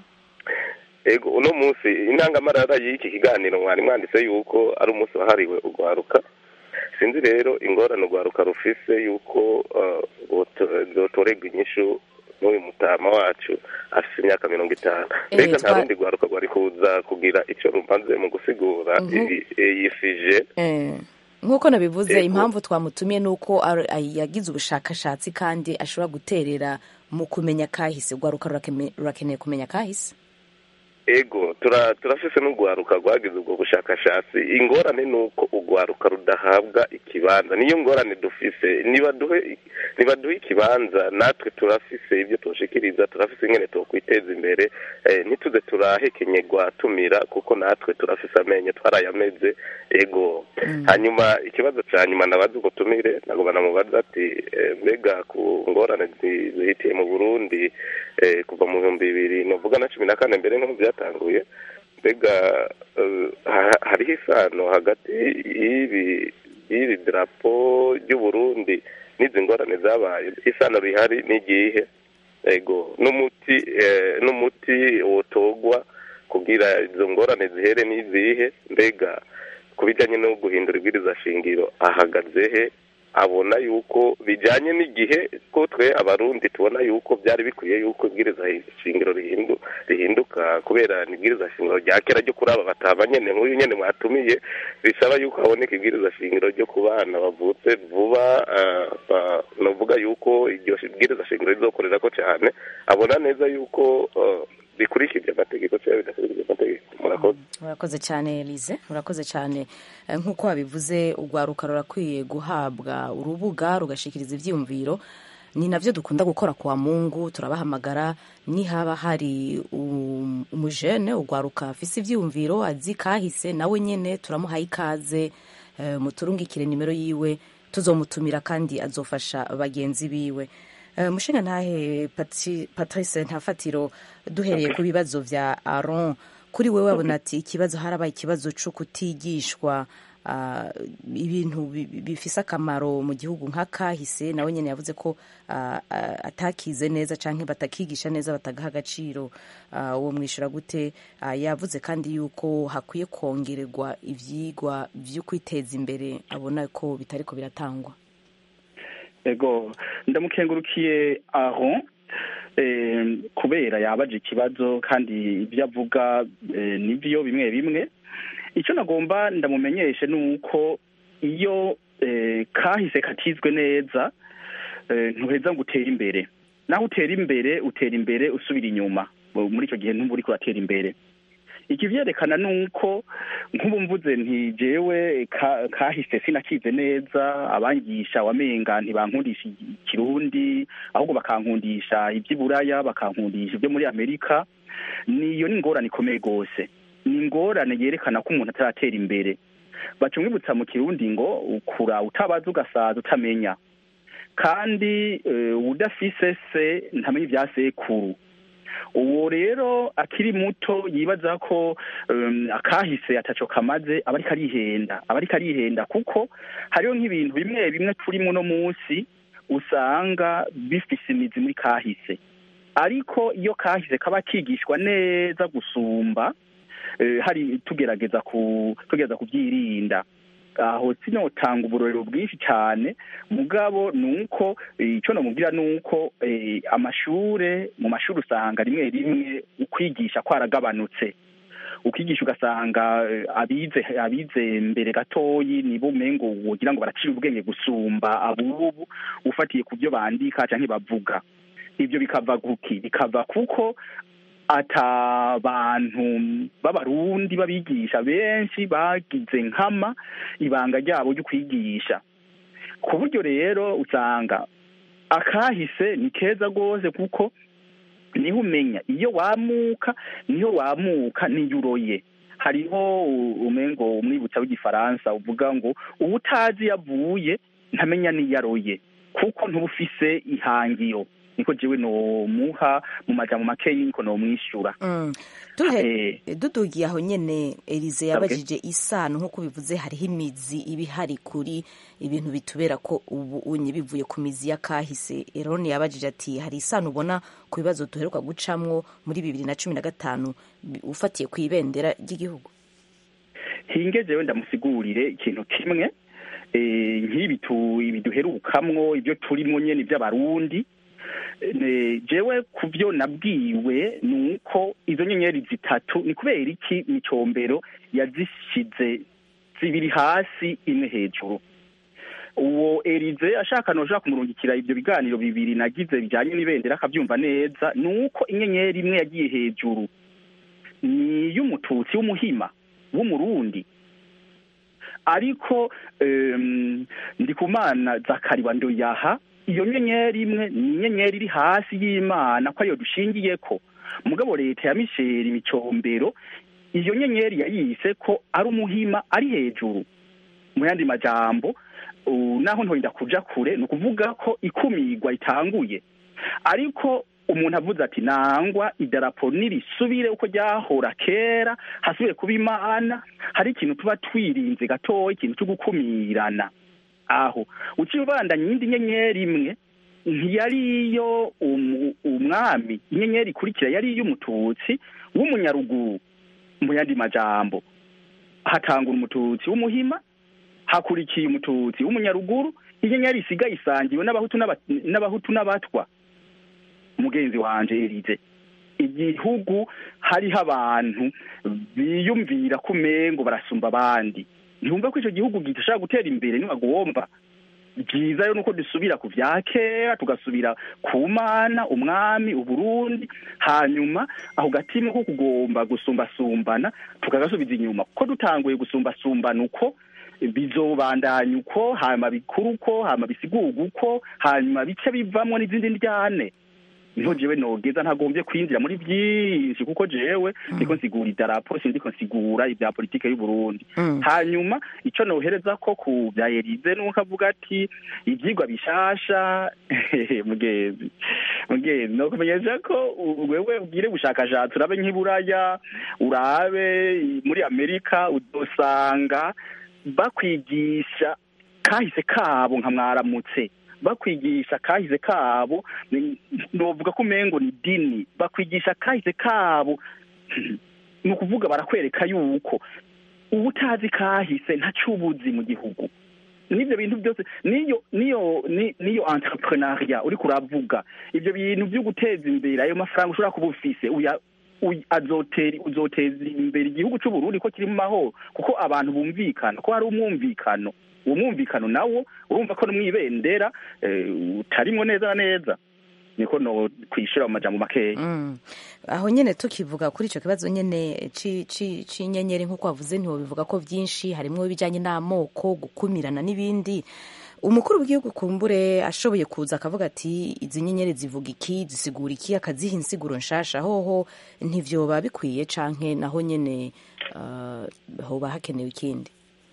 ego uno munsi intangamarara y'iki kiganiro mwari mwanditse yuko ari umunsi wahariwe urwaruka sinzi rero ingorane urwaruka rufise yuko zotorerwa inyishu n'uyu mutama wacu afite imyaka mirongo itanu mbega nta rundi rwaruka rwari kuza kugira icyo rumaze mu gusigura iyi fije nk'uko nabivuze impamvu twamutumiye ni uko yagize ubushakashatsi kandi ashobora guterera mu kumenya kahise urwaruka rurakeneye kumenya kahise ego turafise n'urwaruka rwagize ubwo bushakashatsi ingorane ni uko urwaruka rudahabwa ikibanza niyo ngorane dufise nibaduhe ikibanza natwe turafise ibyo tushikiriza turafise ingene twokwiteza imbere ntituze turahekenyerwa tumira kuko natwe turafise amenyo twarayameze ego hanyuma ikibazo cya nyuma nabaza ubutumire nagomba namubaza ati mbega ku ngorane zihitiye mu burundi kuva mu bihumbi bibiri novuga na cumi na kane mbere nk'ubu byatanguye mbega hariho isano hagati y'ibi y'iri darapo ry'uburundi n'izi ngorane zabaye isano rihari n'igihe ego n'umuti n'umuti wotogwa kugira izo ngorane zihere n'izihe mbega ku bijyanye no guhindura ibwiriza shingiro ahagaze he abona yuko bijyanye n'igihe ko twe abarundi tubona yuko byari bikwiye yuko ibwiriza shingiro rihinduka kubera ni ibwiriza shingiro rya kera ryo kuri aba bataba nyine nk'uyu nyine mwatumiye bisaba yuko haboneka ibwiriza shingiro ryo ku bana bavutse vuba navuga yuko iryo bwiriza shingiro rizokorera ko cyane abona neza yuko bikurikije amategeko cyangwa bidakurikije amategeko murakoze murakoze cyane Elise murakoze cyane nk'uko wabivuze urwaruka rurakwiye guhabwa urubuga rugashikiriza ibyiyumviro ni nabyo dukunda gukora kwa mungu turabahamagara nihaba hari umujene urwaruka afise ibyiyumviro azi kahise nawe nyine turamuhaye ikaze muturungikire nimero yiwe tuzomutumira kandi azofasha bagenzi biwe Eh, mushinga ntahe Patri- patrice ntafatiro duhereye ku bibazo vya aron kuri wewe wabona ati ikibazo harabaye ikibazo co kutigishwa ah, ibintu bi- bi- bifise akamaro mu gihugu nka kahise nawe nyene yavuze ko ah, ah, atakize neza canke batakigisha neza batagaha agaciro ah, uwo mwishura gute Ah, yavuze kandi yuko hakwiye kongererwa ivyigwa vyo kwiteza imbere abona ko bitariko biratangwa ego ndamukengurukiye aho eh, kubera yabaje ikibazo kandi ibyo avuga eh, nibyo bimwe bimwe icyo nagomba ndamumenyeshe ni uko iyo eh, kahise katizwe neza eh, ntuheza ngo utere imbere naho utera imbere utera imbere usubira inyuma muri icyo gihe ntuba uriko uratera imbere ikivyerekana ni uko nk'ubu mvuze nti jewe ka- kahise sinakize neza abangisha wamenga ntibankundisha ikirundi ahubwo bakankundisha ivy'iburaya bakankundisha ibyo muri amerika niyo ni ingorane ikomeye rwose ni ingorane yerekana ko umuntu ataratera imbere baca umwibutsa mu kirundi ngo ukura utabaza ugasaza utamenya kandi eh, udafise se ntamenya ibya sekuru uwo rero akiri muto yibaza ko um, akahise ataco kamaze aba ariko arihenda aba ariko arihenda kuko hariho nk'ibintu bimwe bimwe turimo uno munsi usanga bifise imizi muri kahise ariko iyo kahise kaba kigishwa neza gusumba eh, hari tugerageza ku tugerageza kubyirinda aho sinotanga uburorero bwinshi cyane mugabo ni uko eh, icyo namubwira ni uko eh, amashure mu mashuri usanga rimwe rimwe ukwigisha kwaragabanutse ukigisha ugasanga eh, abize abize mbere gatoyi nibo umengo wogira ngo baracira ubwenge gusumba abubu ufatiye ku byo bandika canke bavuga ibyo bikava kuki bikava kuko ata bantu b'abarundi babigisha benshi bagize nkama ibanga ryabo ryo kwigisha ku buryo rero usanga akahise ni keza rwose kuko niho umenya iyo wamuka niho wamuka niyo uroye hariho u- umengo umwibutsa w'igifaransa uvuga ngo uba utazi iyo avuye ntamenya n'iyo aroye kuko ntuba ufise ihangiro niko jewe nomuha mu majambo makeyi niko nomwishyura Mm. Duhe- dudugiye aho nyene Elize yabajije isano nk'uko bivuze hariho imizi iba ihari kuri ibintu bitubera ko ubu unye bivuye ku mizi ya kahise Eroni yabajije ati hari isano ubona ku bibazo duheruka gucamwo muri bibiri na cumi na gatanu bi- ufatiye ku ibendera ry'igihugu hinge jewe ndamusigurire ikintu kimwe eh, nk'ibi tu- ibi duherukamwo ibyo turimo nyene iby'abarundi Ne- jewe ku byo nabwiwe ni uko izo nyenyeri zitatu ni kubera iki micombero yazishize zibiri hasi imwe hejuru uwo erize ashaka noshaka kumurungikira ibyo biganiro bibiri nagize bijyanye n'ibendera akabyumva neza ni uko inyenyeri imwe yagiye hejuru ni iy'umututsi w'umuhima w'umurundi ariko em, ndikumana zakariba ndoyaha iyo nyenyeri imwe ni inyenyeri iri hasi y'imana ko ariyo dushingiye ko mugabo leta ya misheri micombero iyo nyenyeri yayise ko ari umuhima ari hejuru mu yandi majambo u- naho ntorinda kuja kure ni ukuvuga ko ikumigwa itanguye ariko umuntu avuze ati nangwa idarapo nirisubire uko ryahora kera hasubire kuba imana hari ikintu tuba twirinze gatoya ikintu cyo gukumirana aho uciye ubandanya iyindi nyenyeri imwe ntiyari iyo umu- umwami inyenyeri ikurikira yari iy'umututsi w'umunyaruguru mu yandi majambo hatangura umututsi w'umuhima hakurikiye umututsi w'umunyaruguru inyenyeri isigaye isangiwe n'abahutu n'aba- n'abahutu n'abatwa mugenzi wanje erize igihugu hariho abantu biyumvira ko umengo barasumba abandi ntibumva ko icyo gihugu gishobora gutera imbere ntibagomba byiza rero nuko dusubira ku vya kera tugasubira ku mana umwami uburundi hanyuma aho gatima ko kugomba gusumbasumbana tukagasubiza inyuma kuko dutanguye gusumbasumbana uko bizobandanya uko hanyuma bikuru uko hanyuma bisigurwa uko hanyuma bice bivamwo n'izindi ndyane niho jewe nogeza ntagombye kwinjira muri byinshi kuko jewe ndiko nsigura idarapo sindiko nsigura ibya politike y'u Burundi Mm. hanyuma ico nohereza ko ku bya Elize nuko avuga ati ivyigwa bishasha mugenzi mugenzi no kumenyesha ko u- wewe ugire ubushakashatsi urabe nk'iburaya urabe muri Amerika udosanga bakwigisha kahise kabo nka mwaramutse bakwigisha kahise kabo ni- novuga ko umengo ni dini bakwigisha kahise kabo ni ukuvuga barakwereka yuko uba utazi kahise ntacubuzi mu gihugu n'ibyo bintu byose niyo niyo ni- niyo entrepreneuria uri kuravuga ibyo bintu byo guteza imbere ayo mafaranga ushobora kuba ufise uya uy- azotera uzoteza imbere igihugu cy'u Burundi ko kiri mu mahoro kuko abantu bumvikana ko hari umwumvikano uwo mwumvikano nawo urumva ko no mwibendera eh, utarimwo neza na neza niko no kwishira mu majambo makeya Mm. aho nyene tukivuga kuri ico kibazo nyene ci- ci- c'inyenyeri nk'uko wavuze ntiwobivuga ko vyinshi harimwo ibijanye n'amoko gukumirana n'ibindi umukuru w'igihugu kumbure ashoboye kuza akavuga ati izi nyenyeri zivuga iki zisigura iki akaziha insiguro nshasha hoho ntivyoba bikwiye canke naho nyene uh, hoba hakenewe ikindi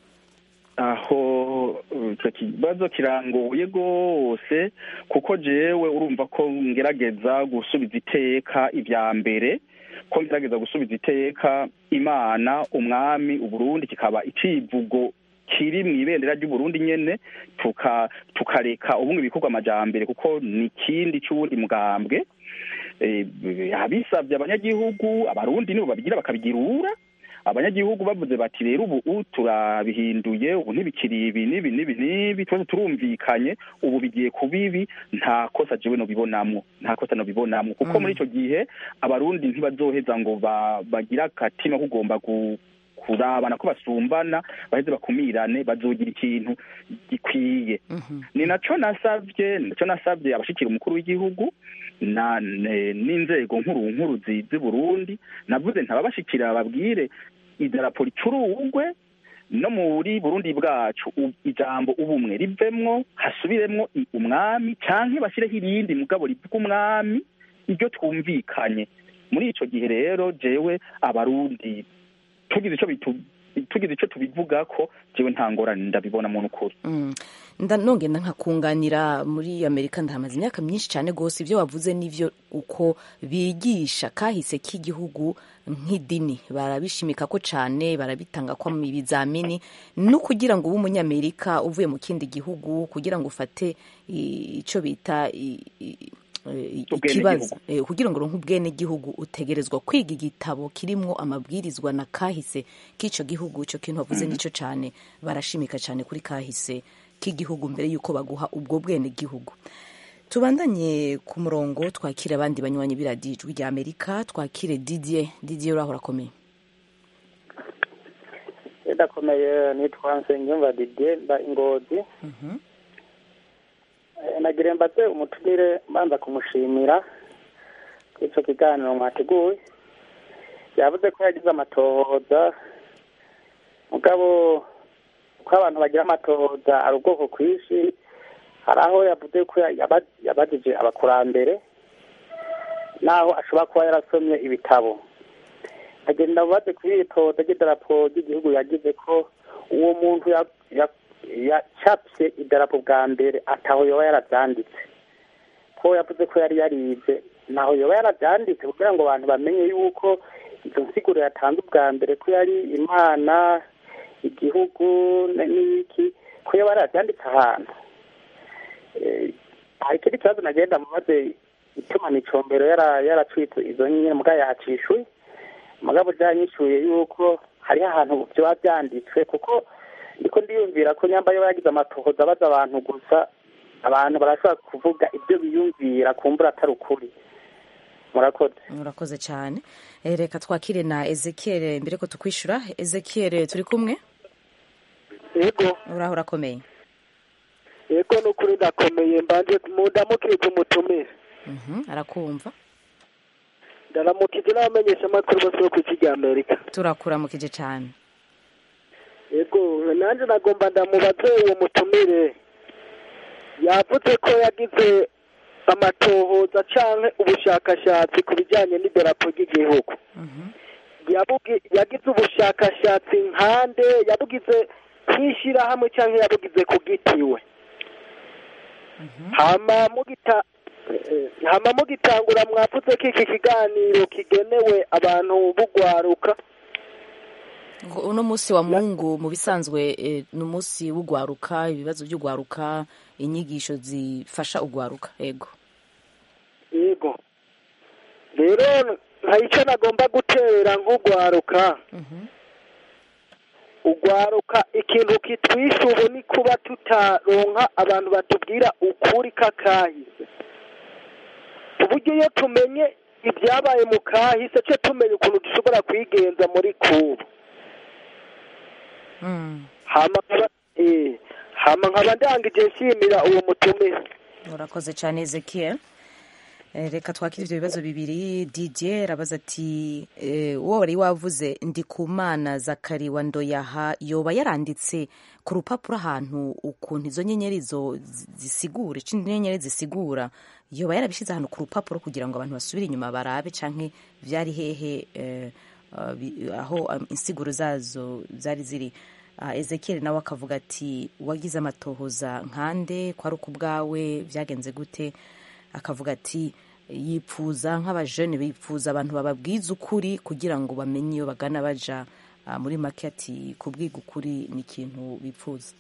aho uh, ico kibazo kirangoye rwose kuko jewe urumva ko ngerageza gusubiza iteka ibya mbere ko ngerageza gusubiza iteka imana umwami uburundi kikaba icivugo kiri mu ibendera ry'uburundi nyene tuka tukareka ubumwe bikorwa amajambere kuko ni ikindi c'uwundi mugambwe eh, abisabye abanyagihugu abarundi nibo babigira bakabigirura abanyagihugu bavuze bati rero ubu turabihinduye ubu ntibikiri ibi n'ibi n'ibi n'ibi twese turumvikanye ubu bigiye kuba ibi nta kosa jewe nobibonamwo nta kosa nobibonamwo kuko Mm. muri ico gihe abarundi ntibazoheza ngo ba- bagire akatima kugomba gu- kurabana ko basumbana baheze bakumirane bazogira ikintu gikwiye Mhm. ni naco nasavye ni naco nasavye abashikira umukuru w'igihugu na ne- n'inzego nkuru nkuru zi- z'i Burundi navuze ntababashikira babwire idarapo ricurugwe no muri Burundi bwacu u- ijambo ubumwe rivemwo hasubiremwo i- umwami canke bashyireho irindi mugabo rivuga umwami iryo twumvikanye muri ico gihe rero jewe abarundi tugize ico bitu tugize ico tubivugako jewe nta ngorane ndabibona mu nukuri Mm. nda nongenda nkakunganira muri amerika ndahamaze imyaka myinshi cyane rwose ibyo wavuze n'ivyo uko bigisha kahise k'igihugu nk'idini barabishimika ko cyane barabitanga ko mu ibizamini no kugira ngo ube umunyamerika uvuye mu kindi gihugu kugira ngo ufate i- ico bita i- i- i- ikibazo Ubwenegihugu. Eh, kugira ngo uronke ubwenegihugu utegerezwa kwiga igitabo kirimwo amabwirizwa na kahise k'ico gihugu ico kintu wavuze nico cane barashimika cane kuri kahise k'igihugu mbere yuko baguha ubwo bwenegihugu tubandanye ku murongo twakire abandi banywanyi b'iradiyo ijwi rya amerika twakire didier didier uraho urakomeye ndakomeye nitwa nsengiyumva didier mba ingozi Mhm. Eh, nagire mbaze umutumire mbanza kumushimira kuri ico kiganiro mwateguye yavuze ko yagize amatohoza mugabo uko abantu bagira amatohoza ari ubwoko kwinshi hari aho yavuze ko yaba- yabajije abakurambere naho ashobora kuba yarasomye ibitabo agenda mubaze kuri iri tohoza ry'idarapo ry'igihugu yagize ko uwo muntu ya- ya- yacapye idarapo bwa mbere ataho yoba yarabyanditse ko yavuze ko yari yarize naho yoba yarabyanditse kugira ngo abantu bamenye yuko izo nsiguro yatanze ubwa mbere ko yari imana igihugu n- n'iki ko yoba yarabyanditse ahantu Eh, hari ikindi kibazo nagenda mubaze ituma nicombero yara- yaracitse izo nyine mugabo yacishuye mugabo byanyishuye yuko hariho ahantu byoba byanditswe kuko ndiko ndiyumvira ko nyamba yo yagize amatohoza abaza abantu gusa abantu barashobora kuvuga ibyo biyumvira kumbura atari ukuri murakoze urakoze cyane Eh, reka twakire na ezekiel mbere ko tukwishura ezekiel turi kumwe yego uraho urakomeye yego ni ukuri ndakomeye mbanje mundamukije umutumire Mhm, arakumva ndaramukije n'abamenyesha amakuru bose bo ku isi rya amerika turakuramukije cyane yego nanjye nagomba ndamubaze uwo mutumire yavuze ko yagize amatohoza canke ubushakashatsi ku bijanye n'idarapo ry'igihugu yabugi- yagize ubushakashatsi nkande yabugize nk'ishirahamwe canke yabugize ku gitiwe hama mugita eh, hama mugitangura mwavuze ko iki kiganiro kigenewe abantu bugwaruka Ngo uno munsi wa mungu mu bisanzwe eh, ni umunsi w'ugwaruka ibibazo by'ugwaruka inyigisho zifasha ugwaruka ego yego rero hari icyo nagomba gutera nk'ugwaruka ugwaruka ikintu kitwishe ubu ni kuba tutaronka abantu batubwira ukuri k'akahise ku buryo iyo tumenye ibyabaye mu kahise cyo tumenya ukuntu dushobora kwigenza muri kubu hama nkaba eh, hama nkaba ndangije nshimira uwo mutumire urakoze cyane ezekiel Eh, reka twakire ibyo bibazo bibiri didier arabaza ati eh, uwo wari wavuze ndi ku mana zakari wa ndoyaha yoba yaranditse ku rupapuro ahantu ukuntu izo nyenyeri zo zi- zisigura ico inyenyeri zisigura yoba yarabishyize ahantu ku rupapuro kugira ngo abantu basubire inyuma barabe canke vyari hehe eh, ah, bi- aho ah, insiguro zazo zari ziri Ah, ezekiel nawe akavuga ati wagize amatohoza nkande ko ari uku bwawe byagenze gute akavuga ati yipfuza nk'abajene bipfuza abantu bababwiza ukuri kugira ngo bamenye iyo bagana baja Ah, muri make ati kubwiga ukuri ni ikintu bipfuza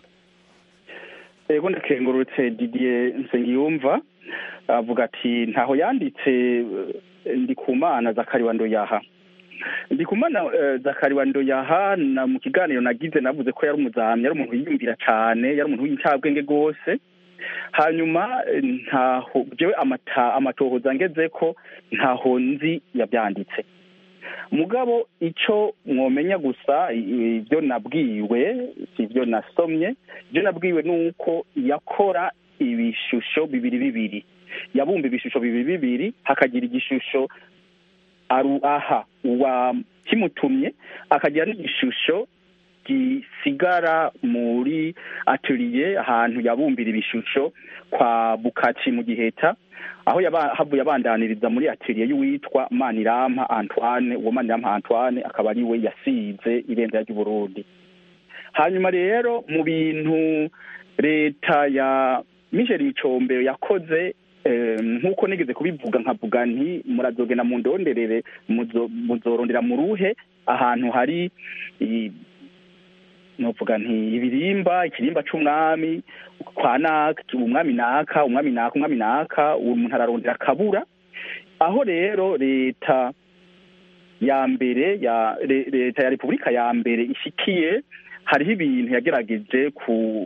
ego ndakengurutse didier nsengiyumva avuga ati ntaho yanditse eh, ndi ku mana zakari wa ndoyaha ndi ku mana eh, zakari wa ndoyaha na mu kiganiro nagize navuze ko yari umuzamyi yari umuntu yiyumvira cane yari umuntu w'incabwenge rwose hanyuma eh, ntaho jewe amata amatohoza ngeze ko ntaho nzi yabyanditse mugabo ico mwomenya gusa i- ibyo nabwiwe si ibyo nasomye ibyo nabwiwe ni uko yakora ibishusho bibiri bibiri yabumba ibishusho bibiri bibiri hakagira igishusho aru aha uwa kimutumye akagira n'igishusho gisigara muri atelier ahantu yabumbira ibishusho kwa bukaci mu giheta aho yaba- havuye abandaniriza muri atelier y'uwitwa manirampa antoine uwo manirampa antoine akaba ari we yasize ibendera ry'uburundi hanyuma rero mu bintu leta ya michel bicombero yakoze eh, nk'uko nigeze kubivuga nkavuga nti murazogenda mu ndonderere muzo- muzorondera mu ruhe ahantu hari i- novuga nti ibirimba ikirimba c'umwami kwa naka umwami naka umwami naka umwami naka uwo muntu ararondera akabura aho rero leta ya mbere ya le- leta ya repubulika ya mbere ishikiye hariho ibintu yagerageje ku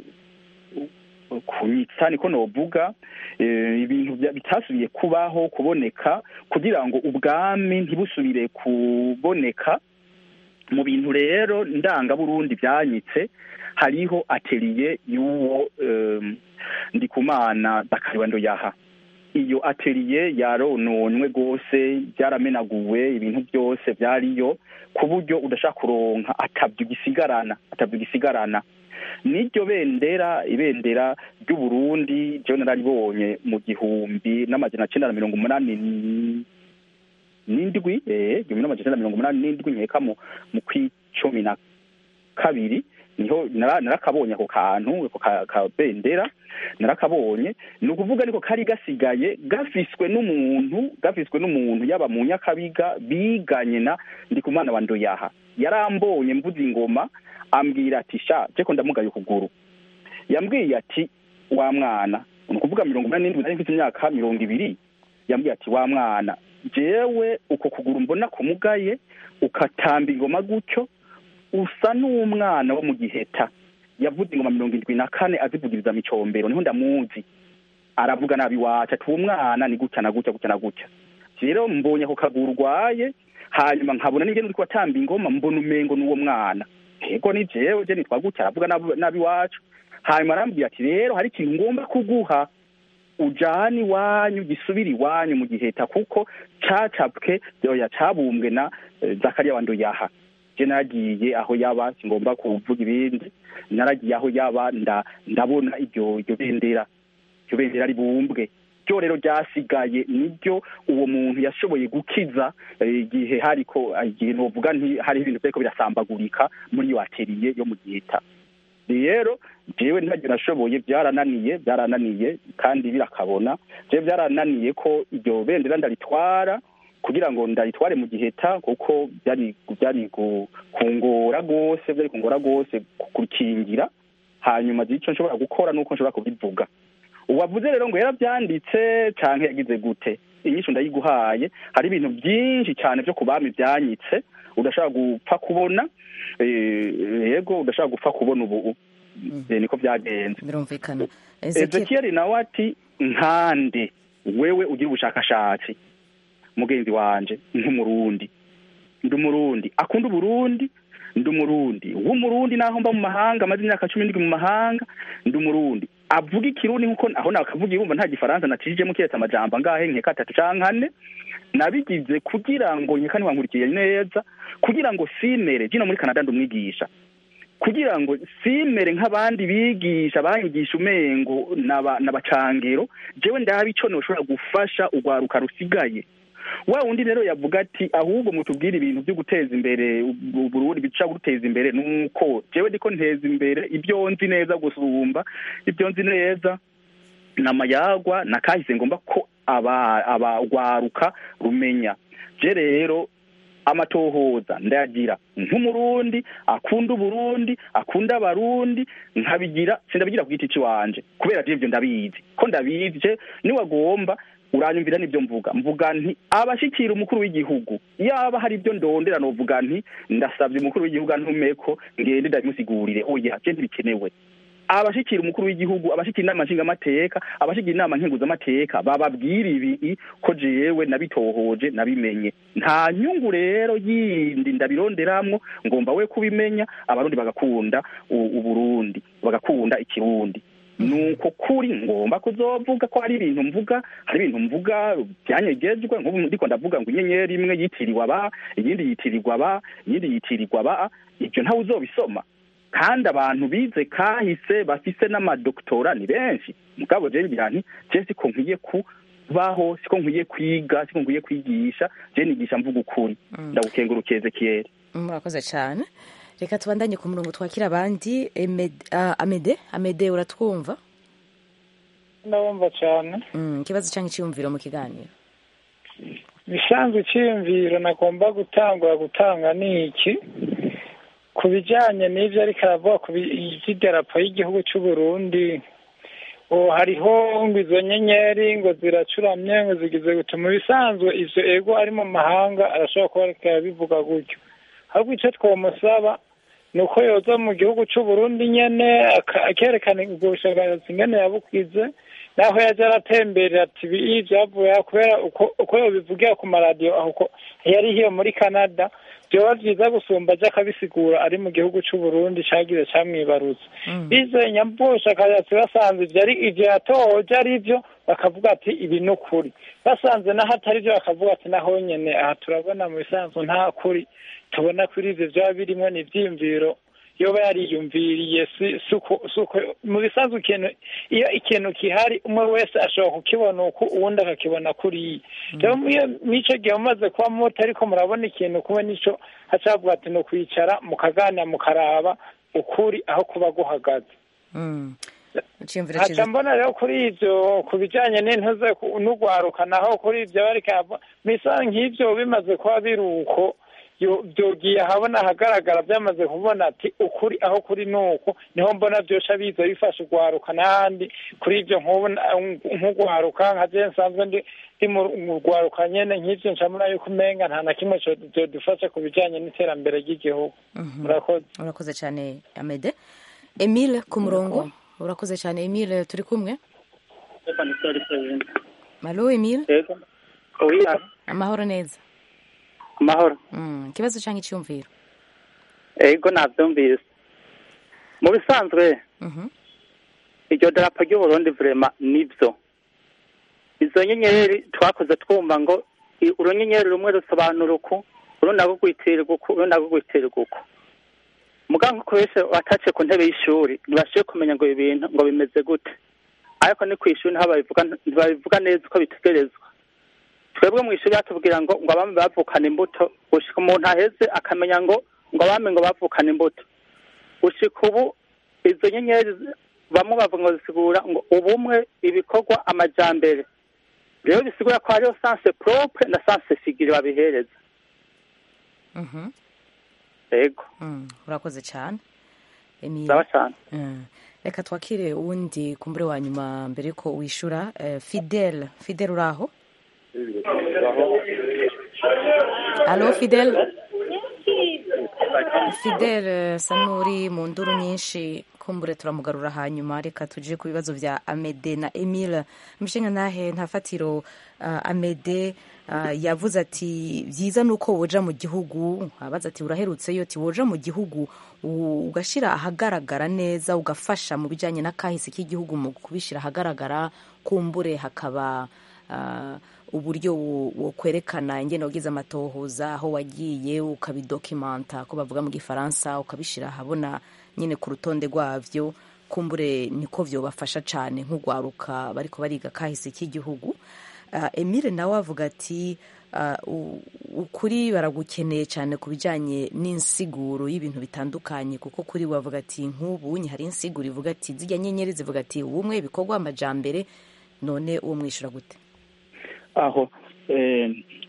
kunyitsa niko novuga eh, ibintu bya- bitasubiye kubaho kuboneka kugira ngo ubwami ntibusubire kuboneka mu bintu rero ndanga burundi byanyitse hariho atelier y'uwo um, ndikumana bakariwando yaha iyo atelier yarononwe rwose byaramenaguwe ibintu byose byariyo ku buryo udashaka kuronka atabyo gisigarana atabyo gisigarana n'iryo bendera ibendera ry'uburundi ryo nararibonye mu gihumbi n'amajana cenda na mirongo umunani n'indwi eh igihumbi n'amajana cenda na mirongo umunani n'indwi nkeka mu mu kw'icumi na kabiri niho nara- narakabonye ako kantu ako ka- kabendera narakabonye ni ukuvuga niko kari gasigaye gafiswe n'umuntu gafiswe n'umuntu yaba mu nyakabiga biganye na ndikumana wa ndoyaha yarambonye mvuze ingoma ambwira ati sha jeko ndamugaye ukuguru yambwiye ati wa mwana ni ukuvuga mirongo inani n'indwi nari mfite imyaka mirongo ibiri yambwiye ati wa mwana jewe uko kuguru mbona kumugaye ukatamba ingoma gutyo usa n'umwana wo mu giheta yavuze ingoma mirongo indwi na kane azivugiriza micombero niho ndamuzi aravuga nabi wacu ati uwo mwana ni gutya na gutya gutya na gutya rero mbonye ako kaguru urwaye hanyuma nkabona n'ingene uriko watamba ingoma mbona umengo n'uwo mwana ego ni jewe je nitwa gutya aravuga nabi- nabi wacu hanyuma arambwira ati rero hari ikintu ngomba kuguha ujane iwanyu gisubire iwanyu mu giheta kuko cacapwe oya cabumbwe na eh, zakariya wa ndoyaha je naragiye aho yaba singomba kuvuga ibindi naragiye aho yaba nda ndabona iryo iryo bendera iryo bendera ribumbwe ryo rero ryasigaye niryo uwo muntu yashoboye gukiza eh, igihe hariko igihe novuga nti hari ibintu vyariko birasambagurika muri iyo ateriye yo mu giheta rero jewe ntacyo nashoboye byarananiye byarananiye kandi birakabona jewe byarananiye ko iryo bendera ndaritwara kugira ngo ndaritware mu giheta kuko byari byari gu- kungora rwose byari kungora rwose kukingira hanyuma zico nshobora gukora nuko nshobora kubivuga uwavuze rero ngo yarabyanditse canke yagize gute inyishu ndayiguhaye hari ibintu byinshi cyane byo ku bami byanyitse udashobora gupfa kubona eh, yego udashobora gupfa kubona ubu Eh, niko byagenze birumvikana Ezekiel ezekiyeli nawe ati nkande wewe ugira ubushakashatsi mugenzi wanje nk'umurundi ndi umurundi akunda uburundi ndi umurundi w'umurundi naho mba mu mahanga amaze imyaka cumi n'indwi mu mahanga ndi umurundi avuga ikirundi nkuko aho nakavuga irumva nta gifaransa nacijemo kiretse amajambo angahe nkeka atatu canke ane nabigize kugira ngo nkeka ntiwankurikiye neza kugira ngo simere jino muri canada ndi umwigisha kugira ngo simere nk'abandi bigisha banyigisha umengo naba- n'abacangero jewe ndaba ico noshobora gufasha urwaruka rusigaye wa wundi rero yavuga ati ahubwo mutubwire ibintu byo guteza imbere u- Burundi bica guteza imbere nuko jewe ndiko nteza imbere ibyo nzi neza gusumba ibyo nzi neza namayagwa nakahise ngomba ko aba abagwaruka rumenya je rero amatohoza ndayagira nk'umurundi akunda uburundi akunda abarundi nkabigira sindabigira ku giti ciwanje kubera je ivyo ndabizi ko ndabizi je niwagomba uranyumvira n'ibyo mvuga mvuga nti abashikira umukuru w'igihugu yaba hari ibyo ndondera novuga nti ndasabye umukuru w'igihugu antumeko ngende ndabimusigurire oya je ntibikenewe abashikira umukuru w'igihugu abashikira inama nshingamateka abashikira inama nkenguzamateka bababwira ibi ko jewe nabitohoje nabimenye nta nyungu rero yindi ndabironderamwo ngomba we kubimenya abarundi bagakunda u- uburundi bagakunda ikirundi nuko kuri ngomba kuzovuga ko hari ibintu mvuga hari ibintu mvuga byanyegejwe nk'ubu ndiko ndavuga ngo inyenyeri imwe yitiriwe aba iyindi yitirirwa aba iyindi yitirirwa aba ibyo ntawe uzobisoma kandi abantu bize kahise bafise n'amadoktora ni benshi mugabo je ngira nti je siko nkwiye kubaho siko nkwiye kwiga siko nkwiye kwigisha je nigisha mvuga ukuri ndagukengurukeye Ezekiel murakoze cyane reka tubandanye ku murongo twakira abandi Emed- ah, amede amede uratwumva ndabumva cyane Mm, ikibazo cyangwa icyiyumviro mu kiganiro bisanzwe icyiyumviro nagomba gutangura gutanga ni iki ku bijyanye n'ibyo ariko aravuga ku bi- by'idarapo y'igihugu cy'u Burundi ubu hariho ngo izo nyenyeri ngo ziracuramye ngo zigize gutuma ibisanzwe ivyo ego ari mu mahanga arashobora kuba ariko arabivuga gutyo ahubwo icyo twomusaba ni uko yoza mu gihugu cy'u Burundi nyene aka- akerekana ubwo bushakashatsi ingene yabukize naho yaje aratemberera ati ibi byavuye aha kubera uko uko yobivugira ku maradiyo aho uko yari hiyo muri canada byoba byiza gusumba aje akabisigura ari mu gihugu cy'u Burundi cagize camwibarutse bizeye nyambushakashatsi basanze ivyo ari ivyo yatohoje ari vyo bakavuga ati ibi ni ukuri basanze naho atari vyo bakavuga ati naho nyene aha turabona mu bisanzwe nta kuri tubona kuri ivyo vyaba birimwo ni ivyiyumviro yoba yariyumviriye si si uko si uko mu bisanzwe ikintu iyo ikintu kihari umwe wese ashobora kukibona uku uwundi akakibona kuriya rero iyo n'ico gihe mumaze kuba muto ariko murabona ikintu kumwe n'ico hacavuga ati ni ukwicara mukaganira mukaraba ukuri aho kuba guhagaze Mm. icyiyumviro haca cyiza mbona rero kuri ivyo ku bijanye n'intuze ku- n'ugwaruka naho kuri ivyo bariko baravuga, bisa nk'ivyo bimaze kuba biri uko yo- vyogiye ahabona ahagaragara byamaze kubona ati ukuri aho kuri nuko niho mbona vyosha biza bifasha ugwaruka n'ahandi kuri ivyo nk'ubu na- nk'ugwaruka nka je nsanzwe ndi ndi mu mu rwaruka nyene nk'ivyo ncamura yuko umenga nta na kimwe co- vyodufasha ku bijanye n'iterambere ry'igihugu murakoze urakoze cyane amede emile ku murongo urakoze cyane emile turi kumwe malo emile yego oya amahoro neza amahoro Mm, ikibazo cyangwa icyiyumviro yego nabyumvise mu bisanzwe Mhm. iryo darapo ry'uburundi vrema nibyo izo nyenyeri twakoze twumva ngo i- urunyenyeri rumwe rusobanura uku urundi nagwo rwitirirwa uku urundi nagwo rwitirirwa uku muganga uko wese watace ku ntebe y'ishuri ntibashoboye kumenya ngo ibi bintu ngo bimeze gute ariko ni ku ishuri ntiho babivuga ntibabivuga neza uko bitegerezwa twebwe mu ishuri batubwira ngo ngo abami bavukana imbuto gushika umuntu aheze akamenya ngo ngo abami ngo bavukana imbuto gushika ubu izo nyenyeri zi- bamwe bavuga ngo zisigura ngo ubumwe ibikorwa amajambere rero bisigura ko hariho sanse propre na sanse figire babihereza Mhm. yego Mm, urakoze cyane Emile. Sawa cyane. Mm. reka twakire uwundi kumbure wa nyuma mbere yuko wishura eh, fidel fidel uraho alo fidel fidel eh, sa n'uri mu nduru nyinshi kumbure turamugarura hanyuma reka tuje ku bibazo bya amede na emile mushinga ntahe nta fatiro uh, amede uh, yavuze ati byiza ni uko woja mu gihugu abaza ati uraherutseyo ati woja mu gihugu u- ugashyira ahagaragara neza ugafasha mu bijyanye n'akahise k'igihugu mu kubishyira ahagaragara kumbure hakaba uh, uburyo wo- wokwerekana ingene wagize amatohoza aho wagiye ukabidokimanta ko bavuga mu gifaransa ukabishyira ahabona nyine ku rutonde rwabyo kumbure niko byobafasha cyane nk'ugwaruka bariko bariga kahise k'igihugu uh, emile nawe avuga ati uh, u- ukuri baragukeneye cyane ku bijyanye n'insiguro y'ibintu bitandukanye kuko kuri we avuga ati nk'ubu hari insiguro ivuga ati zijya nyenyeri zivuga ati ubumwe ibikorwa amajambere none uwo mwishyura gute aho eh,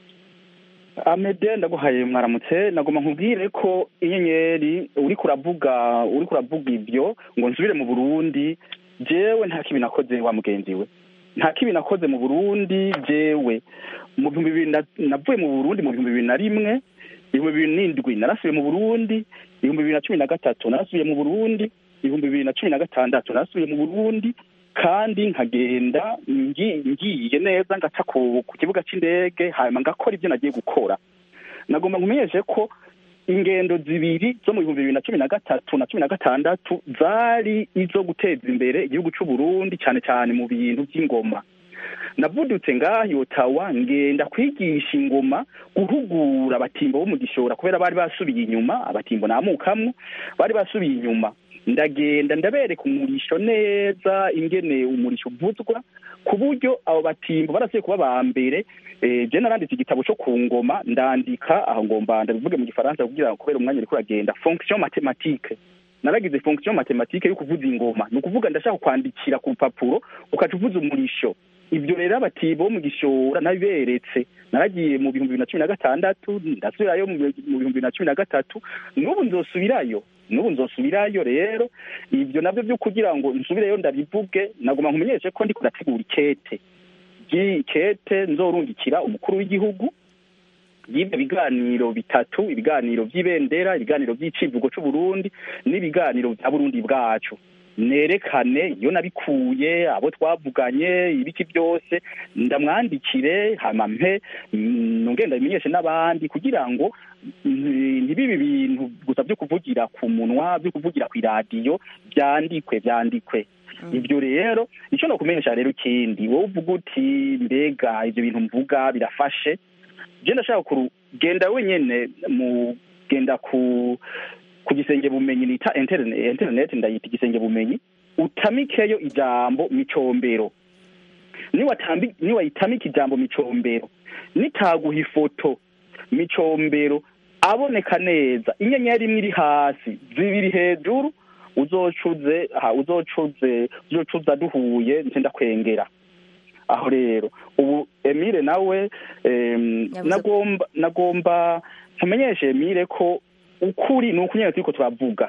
amede ndaguhaye mwaramutse nagomba nkubwire ko inyenyeri uriko uravuga uriko uravuga ibyo ngo nsubire mu burundi jewe nta kibi nakoze wa mugenzi we nta kibi nakoze mu burundi jewe mu bihumbi bibiri na- navuye mu burundi mu bihumbi bibiri na rimwe ibihumbi bibiri n'indwi narasubiye mu burundi ibihumbi bibiri na cumi na gatatu narasubiye mu burundi ibihumbi bibiri na cumi na gatandatu narasubiye mu burundi kandi nkagenda ngi- ngiye neza ngaca ku ku kibuga cy'indege hanyuma ngakora ibyo nagiye gukora nagomba nkumenyeshe ko ingendo zibiri zo mu bihumbi bibiri na cumi na gatatu na cumi na gatandatu zari izo guteza imbere igihugu cy'u Burundi cyane cyane mu bintu by'ingoma navudutse ngaho otawa ngenda kwigisha ingoma guhugura abatimbo bo mu gishora kubera bari basubiye inyuma abatimbo namukamwo bari basubiye inyuma ndagenda ndabereka umurisho neza ingene umurisho uvuzwa ku buryo abo batimbo barasuye kuba ba mbere eh, je naranditse igitabo cyo ku ngoma ndandika aho ngomba ndabivuge mu gifaransa kugira ngo kubera umwanya uriko uragenda fonction mathématique naragize fonction mathématique yo kuvuza ingoma ni ukuvuga ndashaka kwandikira ku rupapuro ukaca uvuza umurisho ibyo rero abatimbo bo mu gishora nabiberetse naragiye mu bihumbi bibiri na cumi na gatandatu ndasubirayo mu mu bihumbi bibiri na cumi na gatatu n'ubu nzosubirayo n'ubu nzosubirayo rero ibyo nabyo byo kugira ngo nsubireyo ndabivuge nagomba nkumenyeshe ko ndiko ndategura ikete ikete nzorungikira umukuru w'igihugu y'ibyo biganiro bitatu ibiganiro by'ibendera ibiganiro by'icivugo c'uburundi n'ibiganiro bya burundi bwacu nerekane iyo nabikuye abo twavuganye ibiki byose ndamwandikire hama mpe mm, ngenda bimenyeshe n'abandi kugira ngo mm, ntibibi bintu gusa byo kuvugira ku munwa byo kuvugira ku iradiyo byandikwe byandikwe ibyo rero icyo nokumenyesha rero ikindi wowe uvuga uti mbega ibyo bintu mvuga birafashe je ndashaka kugenda wenyene mu genda ku ku gisenge bumenyi nita internet internet ndayita igisenge bumenyi utamikeyo ijambo micombero niwatambi niwayitamika ijambo micombero nitaguha ifoto micombero aboneka neza inyenyeri imwe iri hasi zibiri hejuru uzocuze ha uzocuze uzocuza duhuye nce ndakwengera aho rero ubu emile nawe em, Yavuze- nagomba nagomba nkumenyeshe emile ko ukuri ni ukunyene turiko turavuga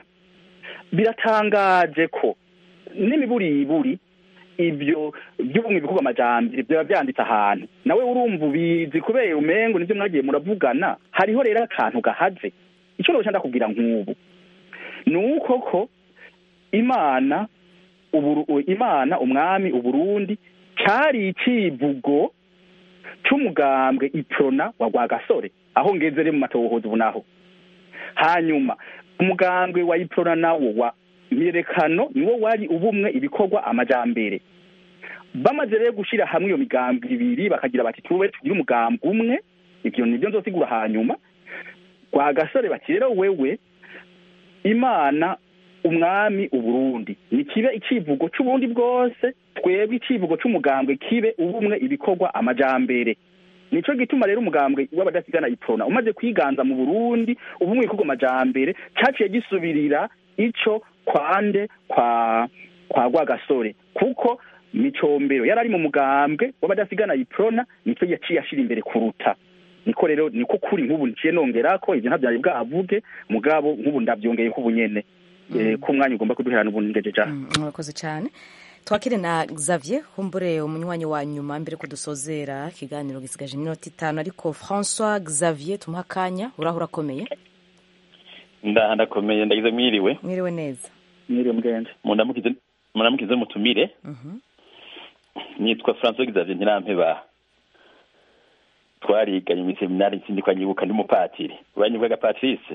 biratangaje ko n'imiburiburi ibyo by'ubumwe bikorwa amajambere byaba byanditse ahantu nawe urumva ubizi kubera umengo nibyo mwagiye muravugana hariho rero akantu gahaze icyo noca ndakubwira nk'ubu ni uko ko imana uburu, imana umwami uburundi cari icivugo c'umugambwe iprona wa rwagasore aho ngeze rero mu matohoza ubu naho hanyuma umugambwe wa iprona nawo wa myerekano niwo wari ubumwe ibikorwa amajambere bamaze rero gushira hamwe iyo migambwe ibiri bakagira bati tube tugire umugambwe umwe ivyo nivyo nzosigura hanyuma rwagasore bati rero wewe imana umwami uburundi ni kibe icivugo c'uburundi bwose twebwe icivugo c'umugambwe kibe ubumwe ibikorwa amajambere nico gituma rero umugambwe w'abadasigana iprona umaze kwiganza mu burundi ubumwe ibikorwa amajambere caciye gisubirira ico kwande kwa kwa rwagasore kuko micombero yari ari mu mugambwe w'abadasigana iprona nico yaciye ashira imbere kuruta niko rero niko kuri nk'ubu nciye nongerako ivyo ntavyari bwavuge mugabo nk'ubu ndavyongeye ko ubunyene eh, ko umwanya ugomba kuduherana ubundi ngejeje aha murakoze cyane twakire na xavier humbure umunywanyi wa nyuma mbere ko dusozera ikiganiro gisigaje iminota itanu ariko françois xavier tumuha akanya uraho urakomeye ndaha ndakomeye ndagize mwiriwe mwiriwe neza mwiriwe mgenje mundamukize mundamukize mutumire nitwa François Xavier Ntirampeba twariganye mu seminari nsindikwa nyibuka ndi umupatiri uranyukaga Patrice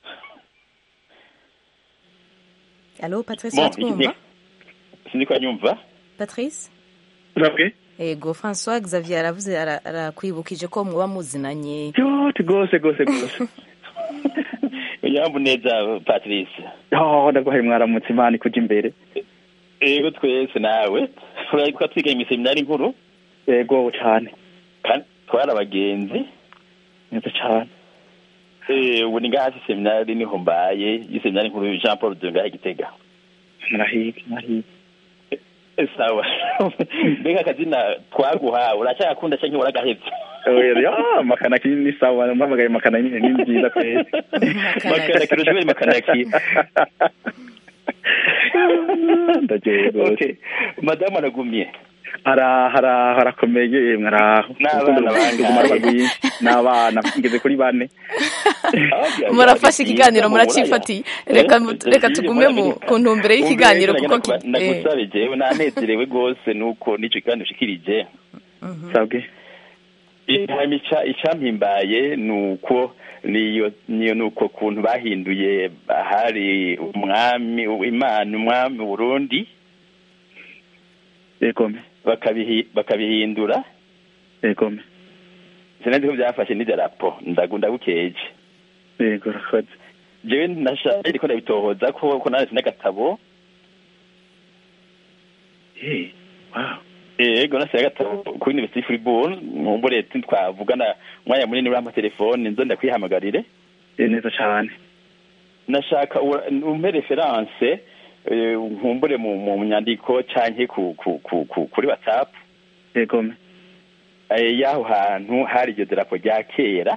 alo patrice Bon, uratwumva iki- sindikwa nyumva patrice urabwe ego françois xavier aravuze ara- arakwibukije ko muba muzinanye yoti gose gose gose yambu neza Patrice oh ndaguhaye mwaramutse imana ikuja imbere ego twese nawe urayitwa twigaye mu seminari nkuru ego cane kandi twari abagenzi neza cane Eh, ubu ni ngaha hasi seminari niho mbaye y'iseminari nkuru Jean Paul de ngaha i Gitega murahiga murahiga Eh, sawa mbega akazina twaguhawe uracyagakunda canke waragahevye oya makanaki ni sawa mpamagaye makanaki nyine ni nziza kweli makanaki urashobora makanaki ndagiye rwose okay madamu aragumye araho araho arakomeye mwaraho N'abana bangahe? n'abana ngeze kuri bane murafashe ikiganiro muracifatiye reka reka tugume mu ku ntumbero y'ikiganiro kuko ki- eh, ndagusabe jewe nanezerewe rwose nuko n'ico kiganiro ushikirije sabwe hanyuma ica- icampimbaye nuko niyo niyo nuko kuntu bahinduye hari umwami imana umwami Burundi egome bakabihi bakabihindura egome sinzi ko byafashe n'idarapo ndagu ndagukeje yego urakoze jewe nashaje ariko ndabitohoza ko ko nanditse n'agatabo Eh, wow ego nase agatabo kuri University Fribourg mumbure twavugana umwanya munini uri amatelefone nzo ndakwihamagarire Eh, neza cane nashaka ura- umpe reference eh, nkumbure mu mu nyandiko canke ku ku ku ku- kuri WhatsApp egome eh, y'aho hantu hari iryo darapo rya kera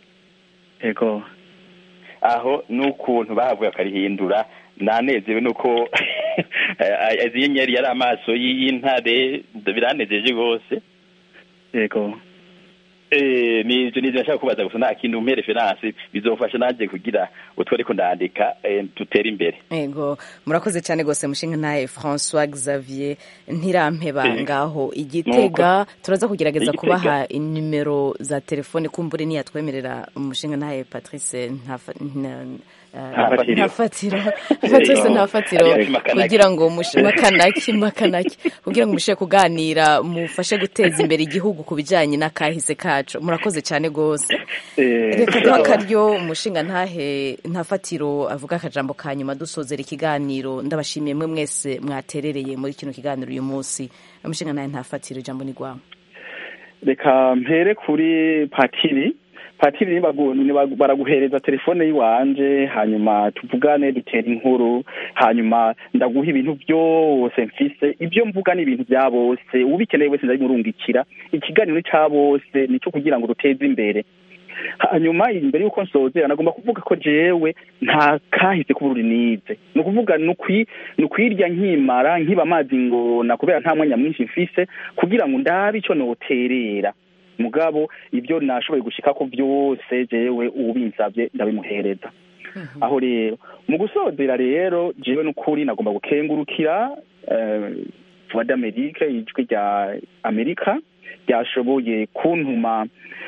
ego aho n'ukuntu bahavuye bakarihindura nanezewe nuko eh, izi nyenyeri yari amaso y'intare biranejeje rwose ego Eh, ni ivyo nivyo nashaka kubaza gusa nta kintu umpe reference bizofasha nanje kugira utwo ariko ndandika eh, dutere imbere ego murakoze cyane rwose mushinga ntahe françois xavier ntirampeba Eh, ngaho igitega turaza kugerageza Igitega. kubaha inimero za telefone kumbure niyatwemerera umushinga ntahe patrice ntafa- nta- eh, Ntafatiro. ntafatiro patrice Eh, ntafatiro Alias Makanaki. kugira ngo mush- makanaki makanaki kugira ngo mushe kuganira mufashe guteza imbere igihugu ku bijyanye n'akahise kacu murakoze cyane rwose reka duha akaryo umushinga ntahe ntafatiro avuga akajambo ka nyuma dusozera ikiganiro ndabashimiye mwe mwese mwaterereye muri kino kiganiro uyu munsi umushinga ntahe ntafatiro ijambo ni rwawe reka mpere kuri patiri patiri nibagu- nibagu- baraguhereza telefone y'iwanje hanyuma tuvugane dutere inkuru hanyuma ndaguha ibintu byose mfise ibyo mvuga ni ibintu bya bose ubikeneye wese ndabimurungikira ikiganiro ni ca bose nico kugira ngo duteze imbere hanyuma imbere y'uko nsozera nagomba kuvuga ko jewe nta kahise k'ubururi nize ni ukuvuga ni ukwi- ni ukwirya nkimara nkiba amazi ngona kubera nta mwanya mwinshi mfise kugira ngo ndabe ico noterera mugabo ibyo nashoboye gushikako byose jewe ubinsavye ndabimuhereza aho rero mu gusozera rero jewe n'ukuri nagomba gukengurukira eh, voix d'amerique ijwi rya amerika ryashoboye kuntuma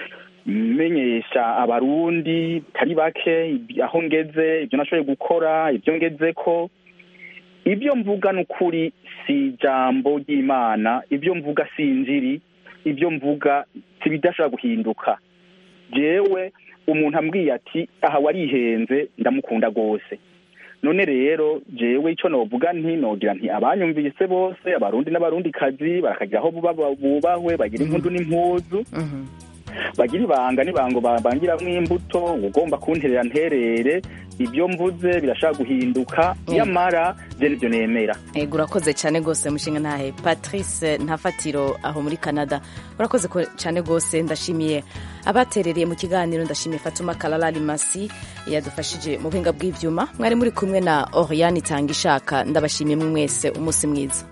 menyesha abarundi bitari bake ibi- aho ngeze ibyo nashoboye gukora ibyo ngezeko ibyo mvuga n'ukuri si ijambo ry'imana ibyo mvuga si injiri ibyo mvuga si bidashobora guhinduka jewe umuntu ambwiye ati aha warihenze ndamukunda rwose none rero jewe ico novuga nti nogira nti abanyumvise bose abarundi n'abarundikazi barakagira aho buba- bubahwe bagira impundu n'impuzu bagira ibanga n'ibango babangiramwo imbuto ugomba kunterera nterere ibyo mvuze birashaka guhinduka nyamara je nivyo nemera ego urakoze cyane rwose mushinga ntahe patrice ntafatiro aho muri canada urakoze ko- cyane rwose ndashimiye abaterereye mu kiganiro ndashimiye fatuma kalalali masi yadufashije mu buhinga bw'ivyuma mwari muri kumwe na oriane itanga ishaka ndabashimiye mwe mwese umunsi mwiza